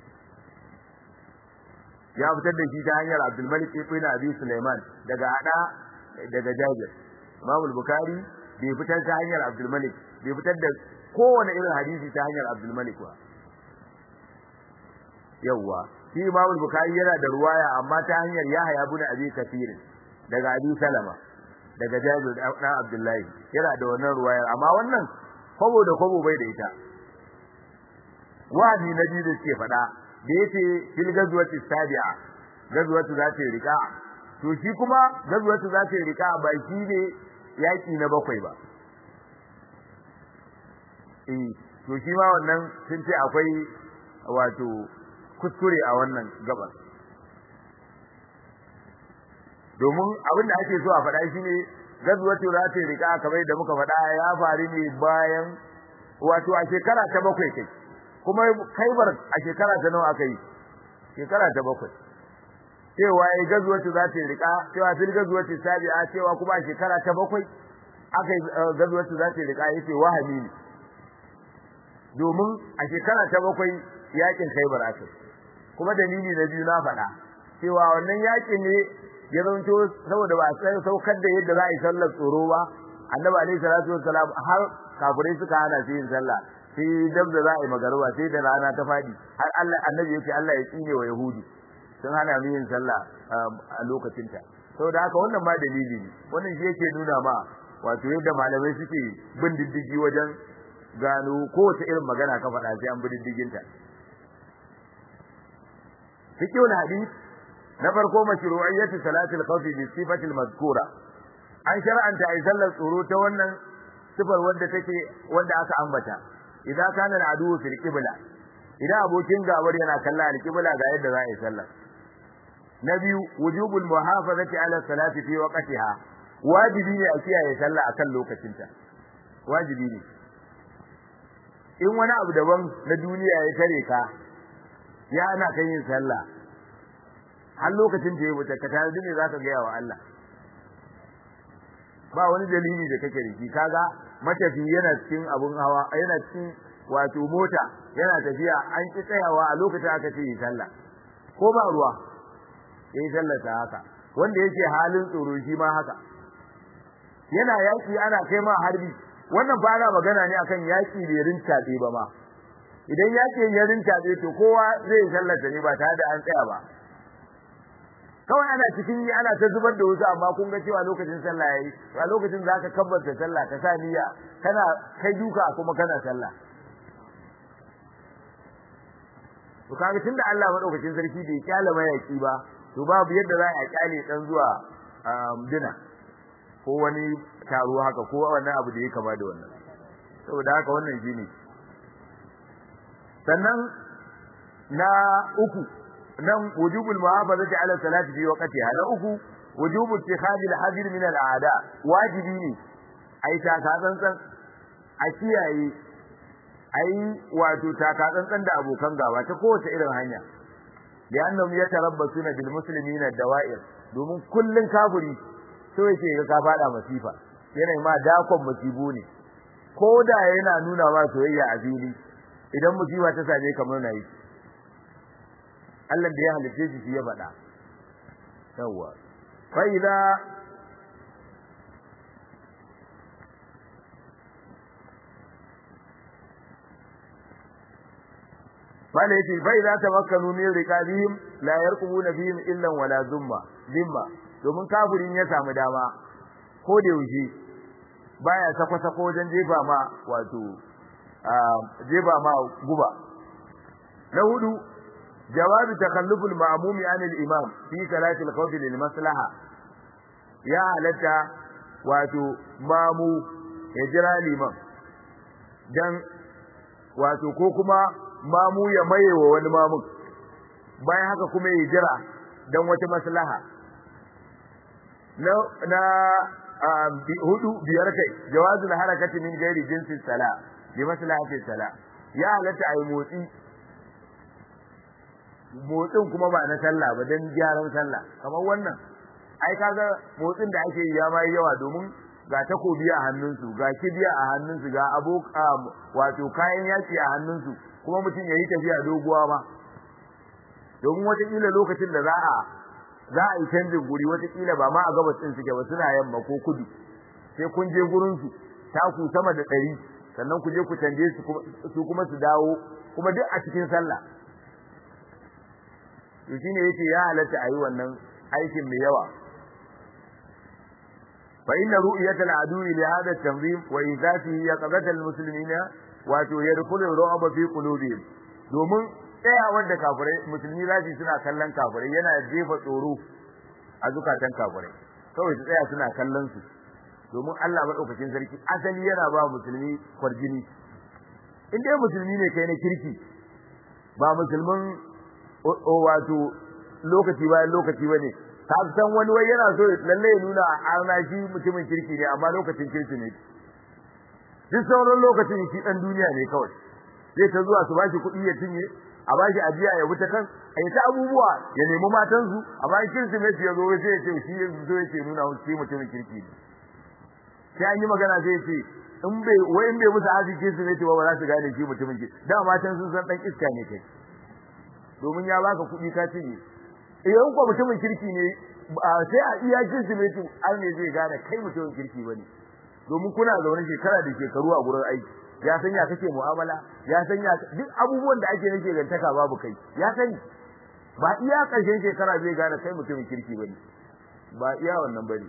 ya fitar da shi ta hanyar Abdul Malik ibn Abi Sulaiman daga Ada daga Jabir Imam Bukhari bai fitar ta hanyar Abdul Malik bai fitar da kowane irin hadisi ta hanyar Abdul Malik ba yawa shi Imam Bukhari yana da ruwaya amma ta hanyar Yahya ibn Abi Kathir daga Abi Salama daga Jabir dan Abdullahi yana da wannan ruwaya amma wannan kwabo da kwabo bai da ita wani na biyu da suke faɗa da yace fil gazwati sabi'a gazwatu za ta rika to shi kuma gazwatu za ta rika ba shi ne yaki na bakwai ba eh to shi ma wannan sun ce akwai wato kuskure a wannan gabar domin abin da ake so a faɗa shi ne gazwatu za ta rika kamar da muka faɗa ya faru ne bayan wato a shekara ta bakwai kai kuma kaibar a shekara ta nawa aka yi shekara ta bakwai cewa ya gazuwatu za ta rika cewa fil gazuwatu sabi'a cewa kuma a shekara ta bakwai aka yi gazuwatu za ta rika yace wahami ne domin a shekara ta bakwai yakin kaibar aka kuma dalili na biyu na faɗa cewa wannan yakin ne ya zanto saboda ba sai saukar da yadda za a yi sallar tsoro ba annabi alaihi salatu wassalam har kafirai suka hana su yin sallah sai dab da za a yi magaruba sai da rana ta fadi har Allah annabi yake Allah ya tsine wa yahudi sun hana mu yin sallah a lokacin ta saboda haka wannan ma dalili ne wannan shi yake nuna ma wato yadda malamai suke bin diddigi wajen gano kowace irin magana ka faɗa sai an bi diddigin ta fiqhul hadith na farko mashru'iyyatu salatul khawfi bi sifatil mazkura an shar'anta ai sallar tsoro ta wannan sifar wanda take wanda aka ambata idan kana al'adu fil qibla idan abokin gabar yana kalla al-qibla ga yadda za a yi sallar na biyu wujubul muhafazati ala salati fi waqtiha wajibi ne a kiyaye sallah akan lokacinta wajibi ne in wani abu daban na duniya ya tare ka ya ana kan yin sallah har lokacin da ya wuce ka tare ne zaka ga yawa Allah ba wani dalili da kake da shi kaga matafi yana cikin abun hawa yana cikin wato mota yana tafiya an ki tsayawa a lokacin aka ce yi sallah ko ba ruwa yi sallah ta haka wanda yake halin tsoro shi ma haka yana yaki ana kai ma harbi wannan ba na magana ne akan yaki bai rinta ba ma idan yaki ya rinta to kowa zai sallata ne ba tare da an tsaya ba kawai ana cikin yi ana ta zubar da wasu amma kun ga cewa lokacin sallah yayi a lokacin za ka kabbata sallah ka sa niyya kana kai duka kuma kana sallah to kaga tunda Allah madaukakin sarki bai kyale mayaki ba to babu yadda za a kyale dan zuwa dina ko wani taro haka ko wani abu da ya kama da wannan saboda haka wannan shine sannan na uku nan wujubul muhafazati ala salati fi waqtiha na uku wujubul ittikhadil hadir min al aada wajibi ne ai ta ka tsantsan a kiyaye ai wato ta ka tsantsan da abokan gaba ta kowace irin hanya da annahum yatarabbasuna bil muslimina dawa'ir domin kullun kafiri so yake ga ka fada masifa yana ma dakon masibu ne ko da yana nuna ma soyayya a fili idan musiba ta same ka murna yi Allah da ya halice shi ya faɗa yawa fa idza Bala yace fa idza tamakkanu min riqabihim la yarqubuna fihim illa wala zumma zimma domin kafirin ya samu dama ko da yaushe baya sako sako wajen jefa ma wato jefa ma guba na hudu jawazu takalluful ma'mumi an al-imam fi salati al-khawf lil maslaha ya halatta wato mamu ya jira liman dan wato ko kuma mamu ya maye wa wani mamun bayan haka kuma ya jira dan wata maslaha na na hudu biyar kai jawazul harakati min gairi jinsin sala bi maslahati sala ya halatta ayi motsi motsin kuma ba na sallah ba dan gyaran sallah kamar wannan ai kaga motsin da ake yi ya mai yawa domin ga takobi a hannunsu ga kibiya a hannunsu ga aboka wato kayan yaki a hannunsu kuma mutum ya yi tafiya doguwa ma domin watakila lokacin da za a za a yi canjin guri watakila ba ma a gabas ɗin suke ba suna yamma ko kudu sai kun je gurinsu taku sama da ɗari sannan ku je ku canje su kuma su dawo kuma duk a cikin sallah to shine yace ya halatta ayi wannan aikin mai yawa fa inna ru'yat al-adu li hadha at-tanzim wa izatihi yaqadat al-muslimina wa yadkhulu ar-ru'ba fi qulubihim domin tsayawar da kafirai musulmi za su suna kallon kafirai yana jefa tsoro a zukatan kafirai kawai su tsaya suna kallon su domin Allah madaukakin sarki asali yana ba musulmi kwarjini in dai musulmi ne kai na kirki ba musulmin wato lokaci bayan lokaci bane ka san wani wai yana so lalle ya nuna a shi mutumin kirki ne amma lokacin kirki ne duk sauran lokacin shi dan duniya ne kawai zai ta zuwa su bashi kuɗi ya cinye a bashi ajiya ya wuta kan a yi ta abubuwa ya nemi matansu a bayan kirsimeti ya zo sai ya ce shi ya zo ya ce nuna musu shi mutumin kirki ne sai an yi magana sai ya ce in bai wai in bai musu arziki kirsimeti ba ba za su gane shi mutumin kirki da matan sun san dan iska ne kai domin ya baka kuɗi ka cinye idan ko mutumin kirki ne sai a iya kirsimeti an ne zai gane kai mutumin kirki bane domin kuna zaune shekara da shekaru a gurin aiki ya san ya kake mu'amala ya san ya duk abubuwan da ake nake gantaka babu kai ya sani ba iya karshen shekara zai gane kai mutumin kirki bane ba iya wannan bane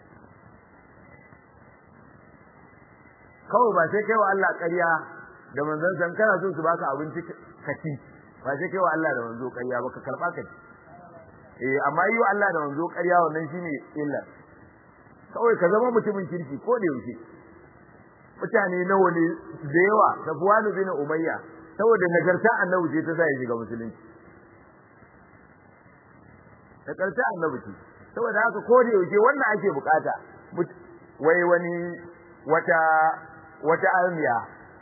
kawai ba sai kai wa Allah ƙarya da manzon san kana so su baka abinci ka ci ba sai kai wa Allah da manzo ƙarya ba ka karba ka ci eh amma yi wa Allah da manzo ƙarya wannan shine illa kawai ka zama mutumin kirki ko da yaushe mutane nawa ne da yawa Safwan bin Umayya saboda nagarta annabi ce ta sa ya shiga musulunci nagarta annabi ce saboda haka ko da yaushe wannan ake bukata wai wani wata wata almiya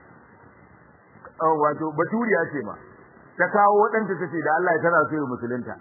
wato baturiya ce ma ta kawo waɗanta tace da Allah ya tana so ya musulunta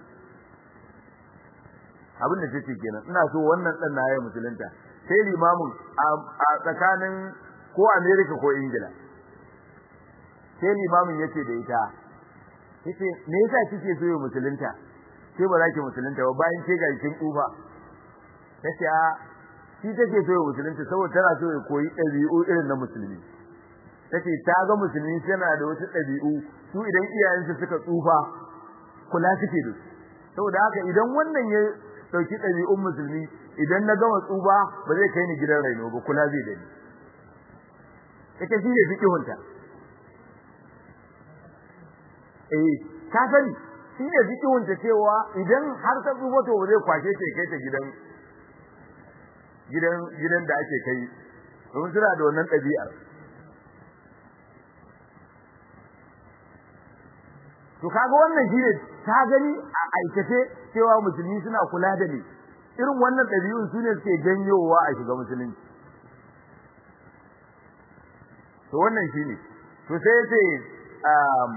abin da take kenan ina so wannan dan na yayin musulunta sai limamin a tsakanin ko America ko Ingila sai limamin yace da ita yace me yasa kike so ya musulunta sai ba za ki musulunta ba bayan ke ga kin kufa tace a shi take so ya musulunta saboda tana so ya koyi ɗabi'u irin na musulmi tace ta ga musulmi tana da wasu ɗabi'u su idan iyayensu suka tsufa kula suke da su saboda haka idan wannan ya dauki ɗabi'un musulmi idan na gama tsuba ba zai kai ni gidan raino ba kula zai da ni ita shi ne fikihunta eh ka sani shi ne fikihunta cewa idan har ta tsuba to ba zai kwashe ta kai ta gidan gidan gidan da ake kai domin suna da wannan ɗabi'ar to kaga wannan shine ta gani a aikace cewa musulmi suna kula da ni irin wannan ɗabi'un su ne suke janyowa a shiga musulunci to wannan shine to sai yace um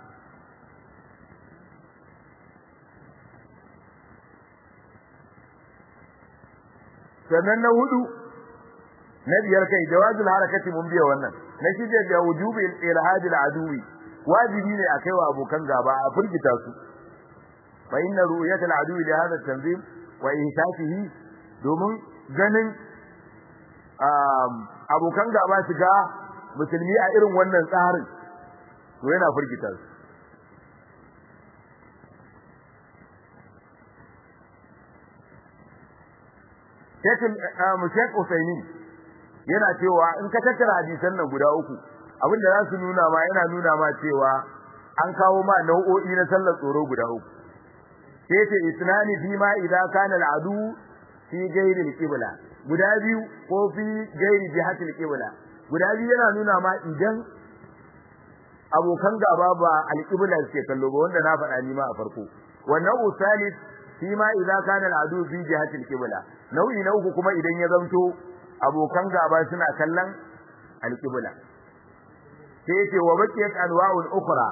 sannan na hudu na biyar kai jawazul harakati mun biya wannan na shida da wujubi ilhadil aduwi wajibi ne a kaiwa abokan gaba a firgita su fa inna ru'yat al-aduwi li hadha at-tanzim wa ihsasihi domin ganin abokan gaba su ga musulmi a irin wannan tsarin to yana firgita su Sheikh Usaini yana cewa in ka tattara hadisan nan guda uku abin da za su nuna ma yana nuna ma cewa an kawo ma nau'o'i na sallar tsoro guda uku sai ce isnani fi ma idza kana al'adu fi ghairi al-qibla guda biyu ko fi ghairi jihati al-qibla guda biyu yana nuna ma idan abokan gaba ba al-qibla suke kallo ba wanda na faɗa ni ma a farko wannan usalis fi ma idza kana al'adu fi jihati al-qibla nau'i na uku kuma idan ya zanto abokan gaba suna kallon al-qibla sai yace wa baqiyat anwa'un ukhra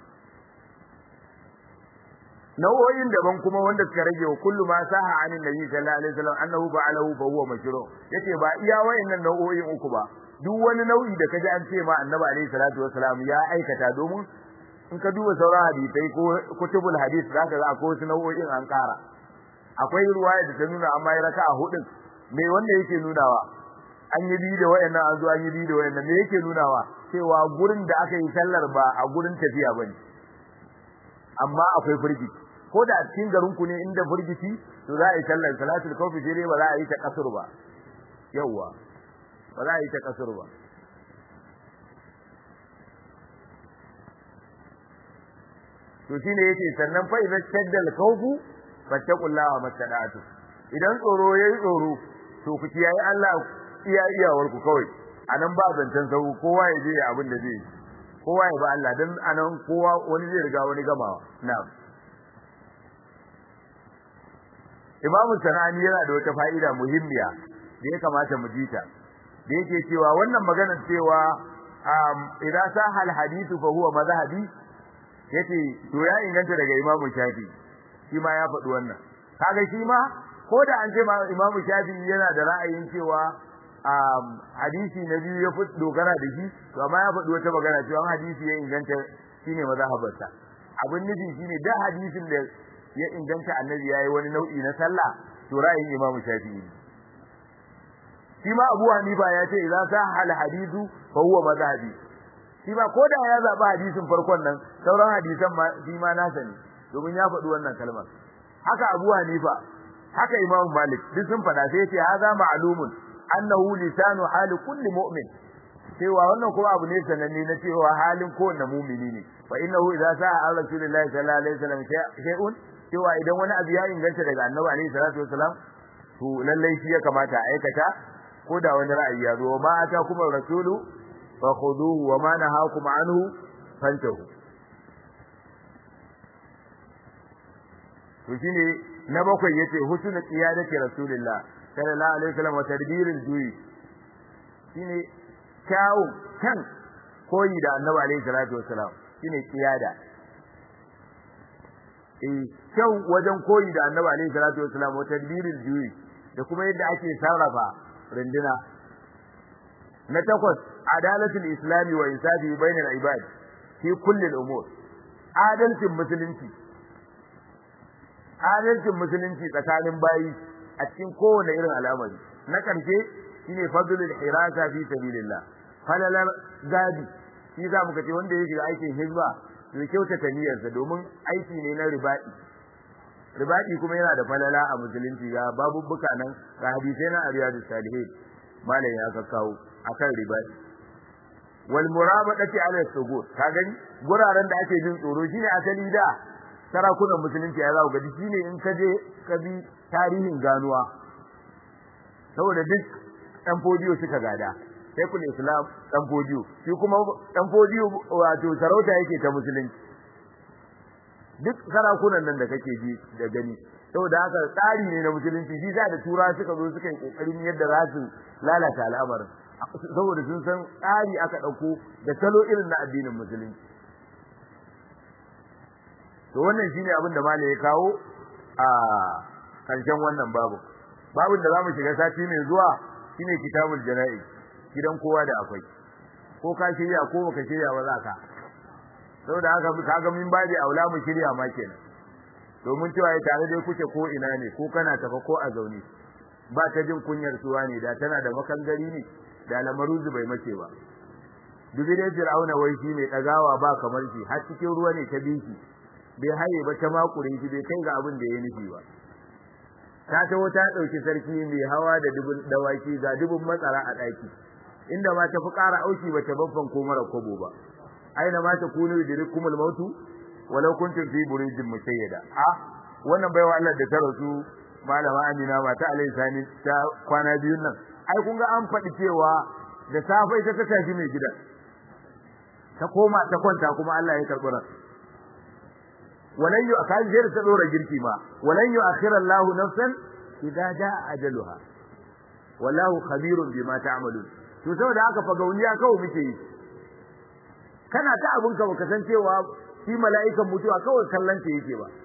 nau'o'in daban kuma wanda suka rage wa kullu ma saha anin nabi sallallahu alaihi wasallam annahu ba'alahu fa huwa mashru yace ba iya wayannan nau'o'in uku ba duk wani nau'i da kaji an ce ma annabi alaihi salatu wasallam ya aikata domin in ka duba sauran hadisai ko kutubul hadis zaka ga akwai wasu nau'o'in an kara akwai ruwaya da ta nuna amma ya raka'a hudun me wanda yake nunawa an yi bi da wayannan an zo an yi bi da wayannan me yake nunawa cewa gurin da aka yi sallar ba a gurin tafiya bane amma akwai firgi ko da cikin garin ku ne inda firgici to za a yi sallar salatul kawfi sai ba za a yi ta kasur ba yawa ba za a yi ta kasur ba to shine yace sannan fa idza shaddal khawfu fattaqullaha mastada'atu idan tsoro yayi tsoro to ku kiyaye Allah iya iyawar ku kawai anan ba zancen sau kowa ya je abin da zai kowa ya ba Allah dan anan kowa wani zai riga wani gamawa na'am Imamu Sanani yana da wata fa'ida muhimmiya da ya kamata mu ji ta da yake cewa wannan maganar cewa idan sahal hadithu fa huwa madhhabi yace to ya inganta daga Imam Shafi shi ma ya faɗi wannan kaga shi ma ko da an ce ma Imam Shafi yana da ra'ayin cewa hadisi na biyu ya fi dogara da shi to amma ya faɗi wata magana cewa hadisi ya inganta shine mazhabarsa abin nufi shine da hadisin da ya inganta annabi yayi wani nau'i na sallah to ra'ayin Imam Shafi ne shi ma Abu Hanifa ya ce idan sa hal hadithu fa huwa madhhabi shi ba ko da ya zaba hadisin farkon nan sauran hadisan ma shi ma nasa ne domin ya faɗi wannan kalmar haka Abu Hanifa haka Imam Malik duk sun faɗa sai ce haza ma'lumun annahu lisanu hali kulli mu'min cewa wannan kuma abu ne sananne na cewa halin kowanne mumini ne fa innahu idza sa'a an rasulillahi sallallahu alaihi wasallam shay'un cewa idan wani abu ya inganta daga annabi alaihi salatu wasalam to lallai shi ya kamata a aikata ko da wani ra'ayi ya zo ma ata kuma rasulu fa khuduhu wa ma nahakum anhu fantahu to shine na bakwai yace husnul qiyadati rasulillah sallallahu alaihi wasallam wa tadbirul duyi shine kyawu kan koyi da annabi alaihi salatu wasalam shine qiyada eh kyau wajen koyi da annabi alaihi salatu wasalam wa tadbirul duyi da kuma yadda ake sarrafa rinduna na takwas adalatul islami wa insafi bainal ibad fi kulli al-umur adalcin musulunci adalcin musulunci tsakanin bayi a cikin kowane irin al'amari na karshe shine fadlul hirasa fi sabilillah falalar gadi shi za mu kace wanda ya shiga aikin hizba to kyautata niyyarsa domin aiki ne na ribaɗi ribaɗi kuma yana da falala a musulunci ga babubbuka nan ga hadisai na ariyadu salihin malam ya kakkawo akan ribaɗi wal murabadati ala sugur ka gani guraren da ake jin tsoro shine asali da sarakunan musulunci ya zaku gadi shine in ka je ka bi tarihin ganuwa saboda duk dan fodiyo suka gada Sheikhul Islam dan fodiyo shi kuma dan fodiyo wato sarauta yake ta musulunci duk sarakunan nan da kake ji da gani saboda haka tsari ne na musulunci shi da tura suka zo suka yi kokarin yadda za su lalata al'amarin saboda sun san tsari aka dauko da salo irin na addinin musulunci to wannan shine abin da malai ya kawo a karshen wannan babu babin da zamu shiga sati mai zuwa shine kitabul jana'i gidan kowa da akwai ko ka shirya ko baka shirya ba za ka saboda haka kaga min baji aula mu shirya ma kenan domin cewa ya tare dai kuke ko ina ne ko kana tafa ko a zaune ba ta jin kunyar suwa ne da tana da makangari ne da lamaruzu bai mace ba dubi dai fir'auna wai shi mai dagawa ba kamar shi har cikin ruwa ne ta biki bai haye ba ta makure shi bai kai ga abin da ya nufi ba ta taho ta dauki sarki mai hawa da dubun dawaki ga dubun matsara a daki inda ma ta fi ƙara auki ba ta baffan ko mara kobo ba aina ma takunu yudrikumul mautu walau kuntum fi burijin musayyada a wannan baiwa Allah da ta rasu malama Amina mata alai sani ta kwana biyun nan ai kun ga an faɗi cewa da safe ita ta tafi mai gidan ta koma ta kwanta kuma Allah ya karɓi ran walan yu akan jir ta dora girki ma walan yu akhira Allah nafsan idza jaa ajaluha wallahu khabirun bima ta'malun to saboda haka fa gauniya kawai muke yi kana ta abun ka baka san cewa shi mala'ikan mutuwa kawai kallon ta yake ba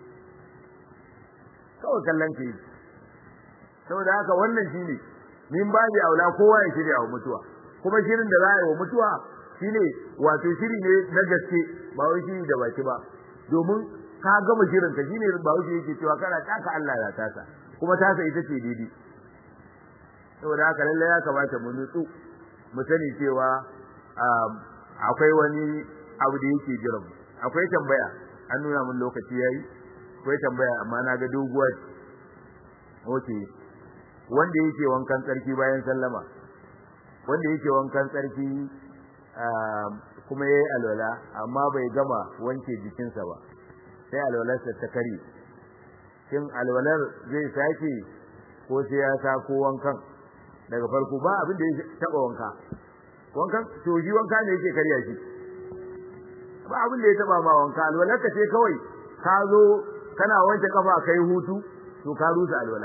kawai kallon ta yake saboda haka wannan shine min baji aula kowa ya shirya wa mutuwa kuma shirin da za a yi wa mutuwa shine wato shiri ne na gaske ba wai shiri da baki ba domin ka gama shirin ka shine ba wai yake cewa kana taka Allah ya tasa kuma tasa ita ce daidai saboda haka lalle ya kamata mu nutsu mu sani cewa akwai wani abu da yake jiran akwai tambaya an nuna mun lokaci yayi akwai tambaya amma na ga doguwa okay wanda yake wankan tsarki bayan sallama wanda yake wankan tsarki kuma yayi alwala amma bai gama wanke jikinsa ba sai alwalarsa ta kare shin alwalar zai sake ko sai ya sa ko wankan daga farko ba abin da ya taba wanka wankan to shi wanka ne yake karya shi ba abin da ya taba ma wanka alwalar ka ce kawai ka zo kana wanke kafa kai hutu to ka rusa alwala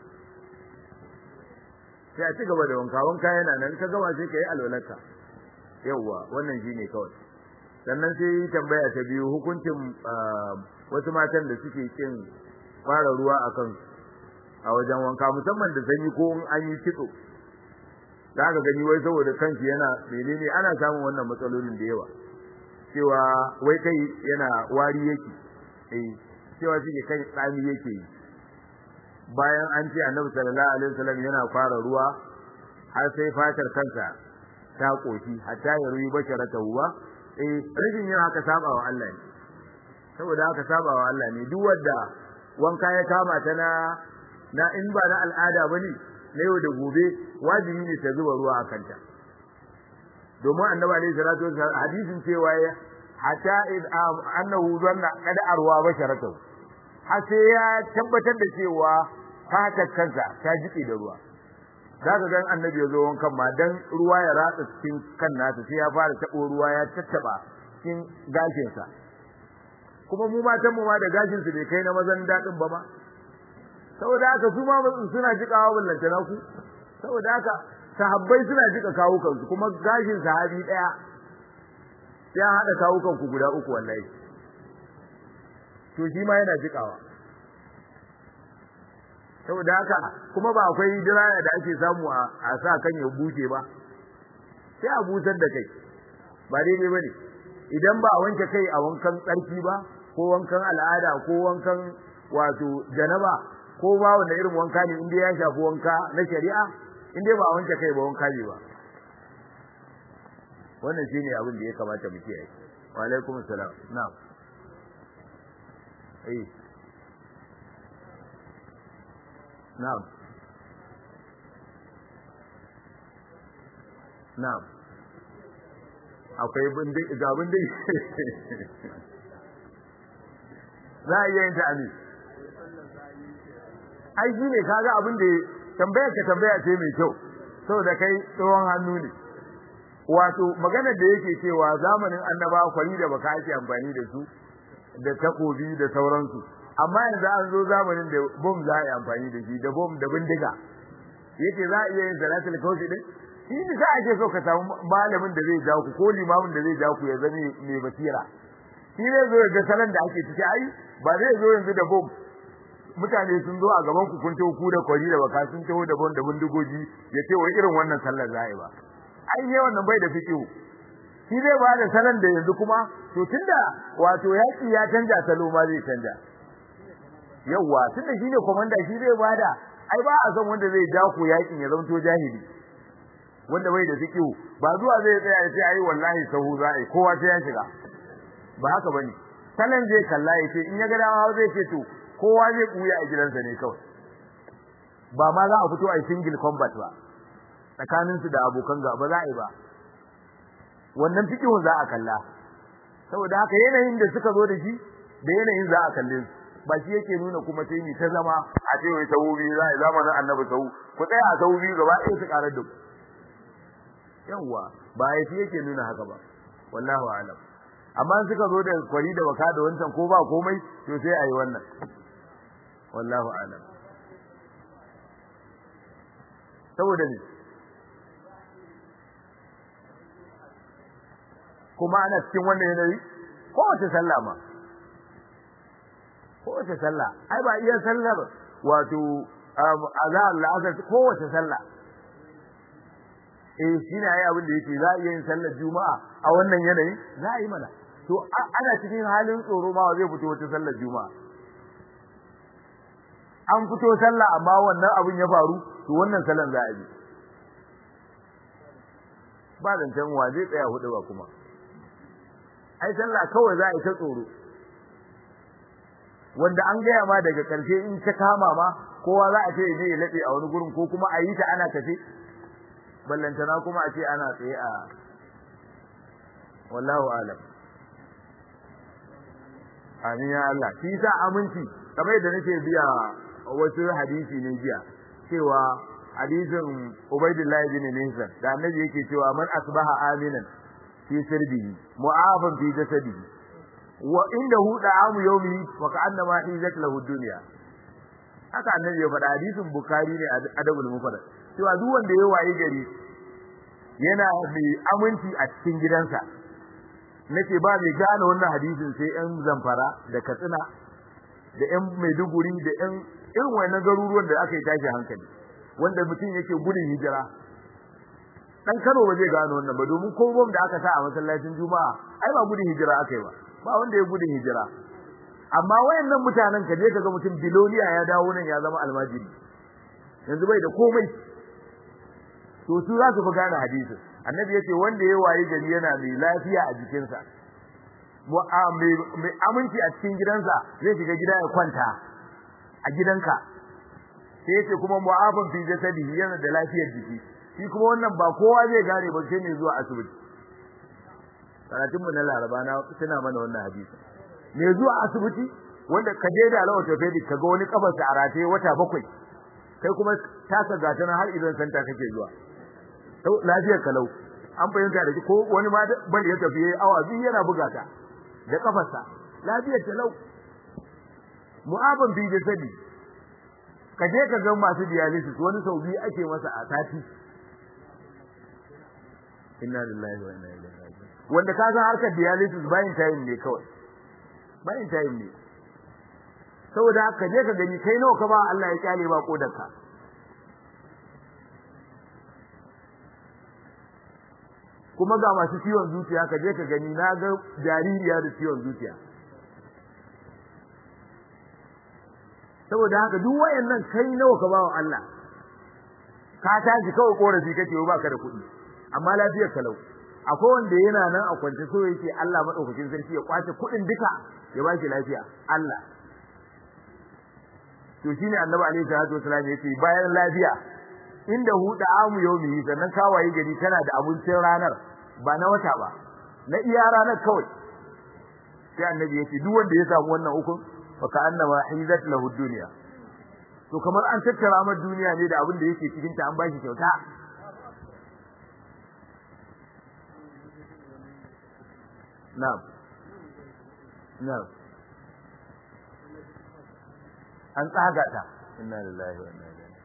sai a ci gaba da wanka wanka yana nan ka gama sai ka yi alwalarka yawwa wannan shine kawai sannan sai tambaya ta biyu hukuncin wasu matan da suke kin fara ruwa a kan a wajen wanka musamman da sanyi ko an yi kitso za ka gani wai saboda kanki yana menene ana samun wannan matsalolin da yawa cewa wai kai yana wari yake eh cewa shi kai tsami yake yi bayan an ce annabi sallallahu alaihi wasallam yana fara ruwa har sai fatar kansa ta koshi hatta ya ruyi basharata huwa eh rashin yin haka saba wa Allah ne saboda haka saba wa Allah ne duk wanda wanka ya kama ta na na in ba na al'ada bane na yau da gobe wajibi ne ta zuba ruwa a kanta domin annabi alaihi salatu wasallam hadisin cewa ya hatta id annahu zanna qad arwa basharatu har sai ya tabbatar da cewa fatar kansa ta jike da ruwa zaka ga annabi ya zo wankan ma dan ruwa ya ratsa cikin kan nasa sai ya fara tabo ruwa ya tattaba cikin gashin sa kuma mu matan mu ma da gashin su bai kai na mazan dadin ba ma saboda haka su ma suna jikawa ballanta na ku saboda haka sahabbai suna jika kawo kansu kuma gashin sahabi daya ya hada kawo kanku guda uku wallahi to shi ma yana jikawa saboda haka kuma ba akwai diraya da ake samu a sa kan ya bushe ba sai a busar da kai ba daidai bane idan ba a wanke kai a wankan tsarki ba ko wankan al'ada ko wankan wato janaba ko ba wanda irin wanka ne inda ya shafi wanka na shari'a inda ba a wanke kai ba wanka ne ba wannan shine abin da ya kamata mu kiyaye wa alaikum assalam na'am eh na'am na'am akwai bindin ga bindin za a iya yin ta'ami ai shi ne kaga abin da tambayar ka tambaya ce mai kyau saboda kai tsohon hannu ne wato maganar da yake cewa zamanin annaba kwari da baka ake amfani da su da takobi da sauransu amma yanzu an zo zamanin da bom za a yi amfani da shi da bom da bindiga yake za a iya yin salatul kausi din shi ne za a ke so ka samu malamin da zai ja ku ko limamin da zai ja ku ya zame mai basira shi zai zo ga salon da ake ciki ai ba zai zo yanzu da bom mutane sun zo a gaban ku kun tawo ku da kwari da baka sun tawo da bom da bindigogi ya ce wai irin wannan sallar za a yi ba ai ne wannan bai da fikihu shi zai ba da salon da yanzu kuma to tunda wato yaki ya canja salo ma zai canja yawa tunda shi ne komanda shi zai bada ai ba a san wanda zai ja ku yakin ya zanto jahili wanda bai da fikihu ba zuwa zai tsaya ya ce ai wallahi sahu za a yi kowa sai ya shiga ba haka bane salon zai kalla ya ce in ya ga dama zai ce to kowa zai buya a gidansa ne kawai ba ma za a fito a single combat ba tsakanin su da abokan gaba za a yi ba wannan fikihun za a kalla saboda haka yanayin da suka zo da shi da yanayin za a kalle su ba shi yake nuna kuma sai ni ta zama a ce wai sahu biyu za a yi zamanin annabi sahu ku tsaya a sahu biyu gaba ɗaya su ƙarar da ku yawwa ba ya shi yake nuna haka ba wallahu alam amma suka zo da kwari da baka da wancan ko ba komai to sai a yi wannan wallahu alam saboda ne kuma ana cikin wannan yanayi kowace sallah ma kowace sallah ai ba iya sallar wato azhar la'azar kowace sallah eh shine ai abin da yake za a iya yin sallar juma'a a wannan yanayi za a yi mana to ana cikin halin tsoro ma zai fito wata sallar juma'a an fito sallah amma wannan abin ya faru to wannan sallan za a yi ba zancen wa zai tsaya hudu ba kuma ai sallah kawai za a yi ta tsoro wanda an gaya ma daga ƙarshe in ta kama ma kowa za a ce je ya laɓe a wani gurin ko kuma a yi ta ana tafe ballantana kuma a ce ana tsaye a wallahu alam amin ya Allah shi sa aminci kamar yadda nake biya wasu hadisi ne biya cewa hadisin Ubaidillah ibn Nisan da annabi yake cewa man asbaha aminan fi sirbihi mu'afan fi jasadihi wa indahu da'amu yawmi wa ka'annama hizat lahu dunya haka annabi ya faɗa hadisin Bukhari ne a adabul mufrad cewa duk wanda ya waye gari yana mai aminci a cikin gidansa nace ba mai gane wannan hadisin sai ɗan zamfara da katsina da ɗan maiduguri da ɗan irin wannan garuruwan da aka yi tashi hankali wanda mutum yake gudun hijira dan Kano ba zai gano wannan ba domin ko bom da aka sa a masallacin Juma'a ai ba gudun hijira aka yi ba ba wanda ya gudun hijira amma wayannan mutanen ka je kaga mutum biloniya ya dawo nan ya zama almajiri yanzu bai da komai to su za su fi gane hadisin annabi yace wanda ya wayi gari yana mai lafiya a jikinsa mai aminci a cikin gidansa zai shiga gida ya kwanta a gidanka sai yace kuma mu'afan fi jasadihi yana da lafiyar jiki shi kuma wannan ba kowa zai gane ba sai ne zuwa asibiti karatun mu na laraba na tana mana wannan hadisi ne zuwa asibiti wanda ka je da alawa orthopedic ka ga wani kafarsa a rataye wata bakwai kai kuma taka gata har idan santa kake zuwa lafiyar kalau an fahimta da ko wani ma ban ya tafi awa biyu yana buga ta da kafarsa lafiyar talau mu'aban bi da sadi ka je ka ga masu dialysis wani sau biyu ake masa a sati inna lillahi wa inna ilaihi raji'un wanda ka san harkar dialysis bayin time ne kawai bayin time ne saboda ka je ka gani kai nawa ka ba Allah ya kyale ba kodarka kuma ga masu ciwon zuciya ka je ka gani na ga jaririya da ciwon zuciya saboda haka duk wayannan kai nawa ka bawa Allah ka tashi kawai korafi kake ba ka da kuɗi amma lafiyar kalau akwai wanda yana nan a kwance so yake Allah madaukakin sarki ya kwace kuɗin duka ya ba shi lafiya Allah to shine annabi alaihi salatu wasallam yace bayan lafiya inda hu da amu yaumi sannan kawaye gari kana da abincin ranar ba na wata ba na iya ranar kawai sai annabi yace duk wanda ya samu wannan hukun fa ka annama hizat lahu dunya to kamar an tattara mar duniya ne da abin da yake cikin ta an bashi kyauta na'am na'am an tsaga ta inna lillahi wa inna ilaihi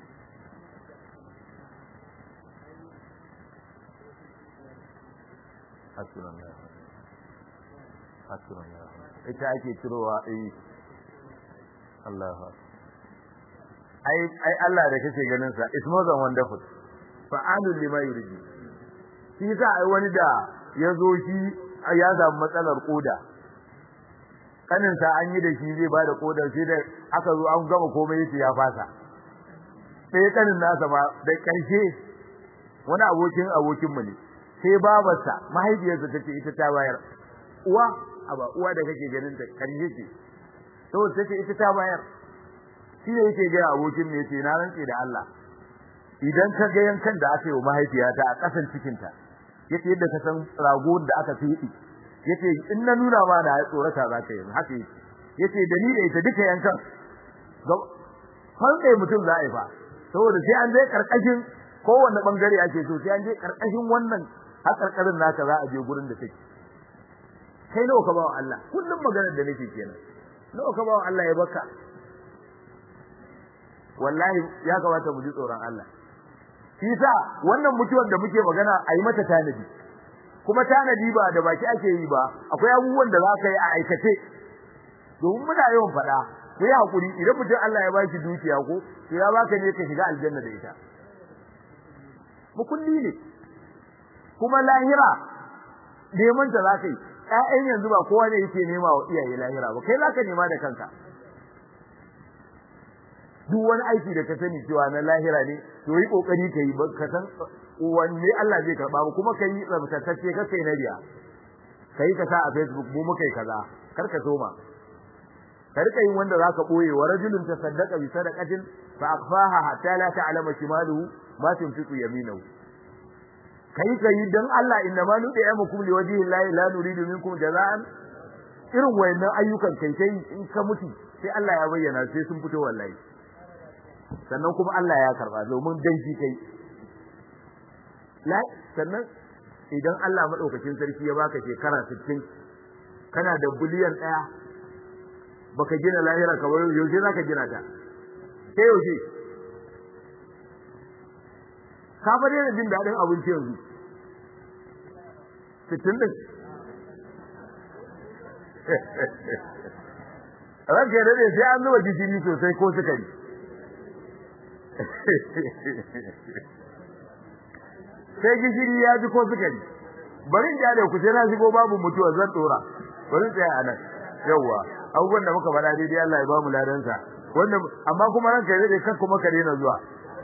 hasbunallah hasbunallah ita ake cirowa eh Allahu ai ai Allah da kake ganin sa is more than wonderful fa'alul lima yuridi shi sa ai wani da yazo shi ya samu matsalar koda kanin sa an yi da shi zai bada kodar shi da aka zo an gama komai yace ya fasa sai kanin nasa ma da karshe wani abokin abokin mu ne sai babarsa mahaifiyarsa tace ita ta bayar uwa aba uwa da kake ganin ta karshe ce saboda tace ita ta bayar shi ne yake ga abokin ne yace na rantse da Allah idan ka ga yankan da aka yi wa mahaifiyata a kasan cikin ta yace yadda ka san rago da aka fiɗi yace in na nuna ma na tsorata za ka yi haka yace yace da ni da ita duka yankan fanɗe mutum za a yi fa saboda sai an je karkashin kowanne bangare ake so sai an je karkashin wannan har karkarin naka za a je gurin da take kai nawa ka bawa Allah kullum maganar da nake kenan nawa ka bawa Allah ya baka wallahi ya kamata mu ji tsoron Allah shi sa wannan mutuwar da muke magana a yi mata tanadi kuma tanadi ba da baki ake yi ba akwai abubuwan da za ka yi a aikace domin muna yawan faɗa ku yi hakuri idan mutum Allah ya baki dukiya ko to ya baka ne ka shiga aljanna da ita mukulli ne kuma lahira neman ta za ka yi ƴaƴan yanzu ba kowa ne yake nema wa iyaye lahira ba kai za ka nema da kanka duk wani aiki da ka sani cewa na lahira ne to yi kokari kai ba ka san wanne Allah zai karba ba kuma kai tsabtatacce ka kai na riya kai ka sa a Facebook mu mukai kaza kar ka soma ka rika yin wanda zaka boye wa rajulun tasaddaqa bi sadaqatin fa akhfaha hatta la ta'lama shimaluhu ma tunfiqu yaminuhu kai kai dan Allah inna ma nudiyamukum liwajhi llahi la nuridu minkum jazaan irin wayannan ayyukan kai kai in ka mutu sai Allah ya bayyana sai sun fito wallahi sannan kuma Allah ya karba domin dan shi kai la sannan idan Allah madaukakin sarki ya baka shekara 60 kana da biliyan daya baka gina lahira ka bari yaushe zaka gina ta sai yaushe ka fa da jin dadin abinci yanzu 60 din ranke da ne sai an zuba gishiri sosai ko sukari sai gishiri ya ji ko sukari bari in jale ku sai na shigo babu mutuwa zan dora bari tsaya a nan yawwa abubuwan da muka faɗa daidai Allah ya ba mu ladansa wanda amma kuma ranka ya dade kan kuma ka daina zuwa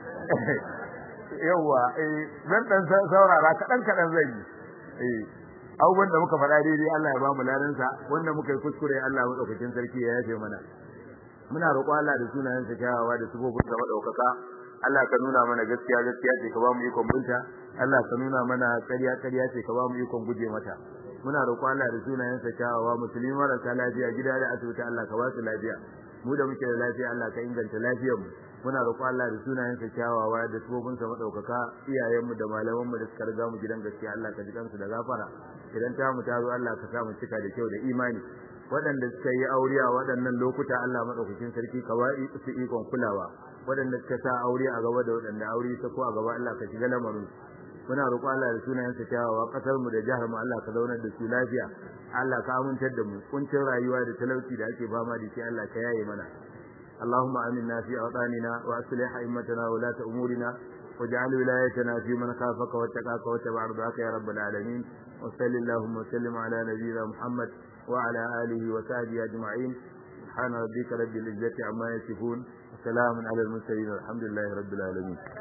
yawwa eh zan dan saurara kadan kadan zan yi eh abubuwan da muka faɗa daidai Allah ya ba mu ladansa wanda muka yi kuskure Allah madaukakin sarki ya yafe mana muna roƙo Allah da sunayen sa kyawawa da sifofin sa madaukaka Allah ka nuna mana gaskiya gaskiya ce ka ba mu ikon binta Allah ka nuna mana ƙarya ƙarya ce ka ba mu ikon guje mata muna roƙo Allah da sunayen sa kyawawa musulmi marasa lafiya gida da asibiti Allah ka ba su lafiya mu da muke da lafiya Allah ka inganta lafiyar mu muna roƙo Allah da sunayen sa kyawawa da sifofin sa madaukaka iyayen mu da malaman mu da suka riga mu gidan gaskiya Allah ka ji kansu da gafara idan ta mu ta zo Allah ka sa mu cika da kyau da imani waɗanda suka yi aure a waɗannan lokuta Allah madaukakin sarki ka ba su ikon kulawa waɗanda suka sa aure a gaba da waɗanda aure ta ko a gaba Allah ka shiga lamarin muna roƙo Allah da sunayen sa kyawawa kasar mu da jihar mu Allah ka zaunar da su lafiya Allah ka amintar da mu kuncin rayuwa da talauci da ake fama da shi Allah ka yaye mana اللهم آمنا في أوطاننا وأصلح أئمتنا ولاة أمورنا واجعل ولايتنا في من خافك واتقاك واتبع رضاك يا رب العالمين وصل اللهم وسلم على نبينا محمد وعلى آله وصحبه أجمعين سبحان ربك رب العزة عما يصفون وسلام على المرسلين والحمد لله رب العالمين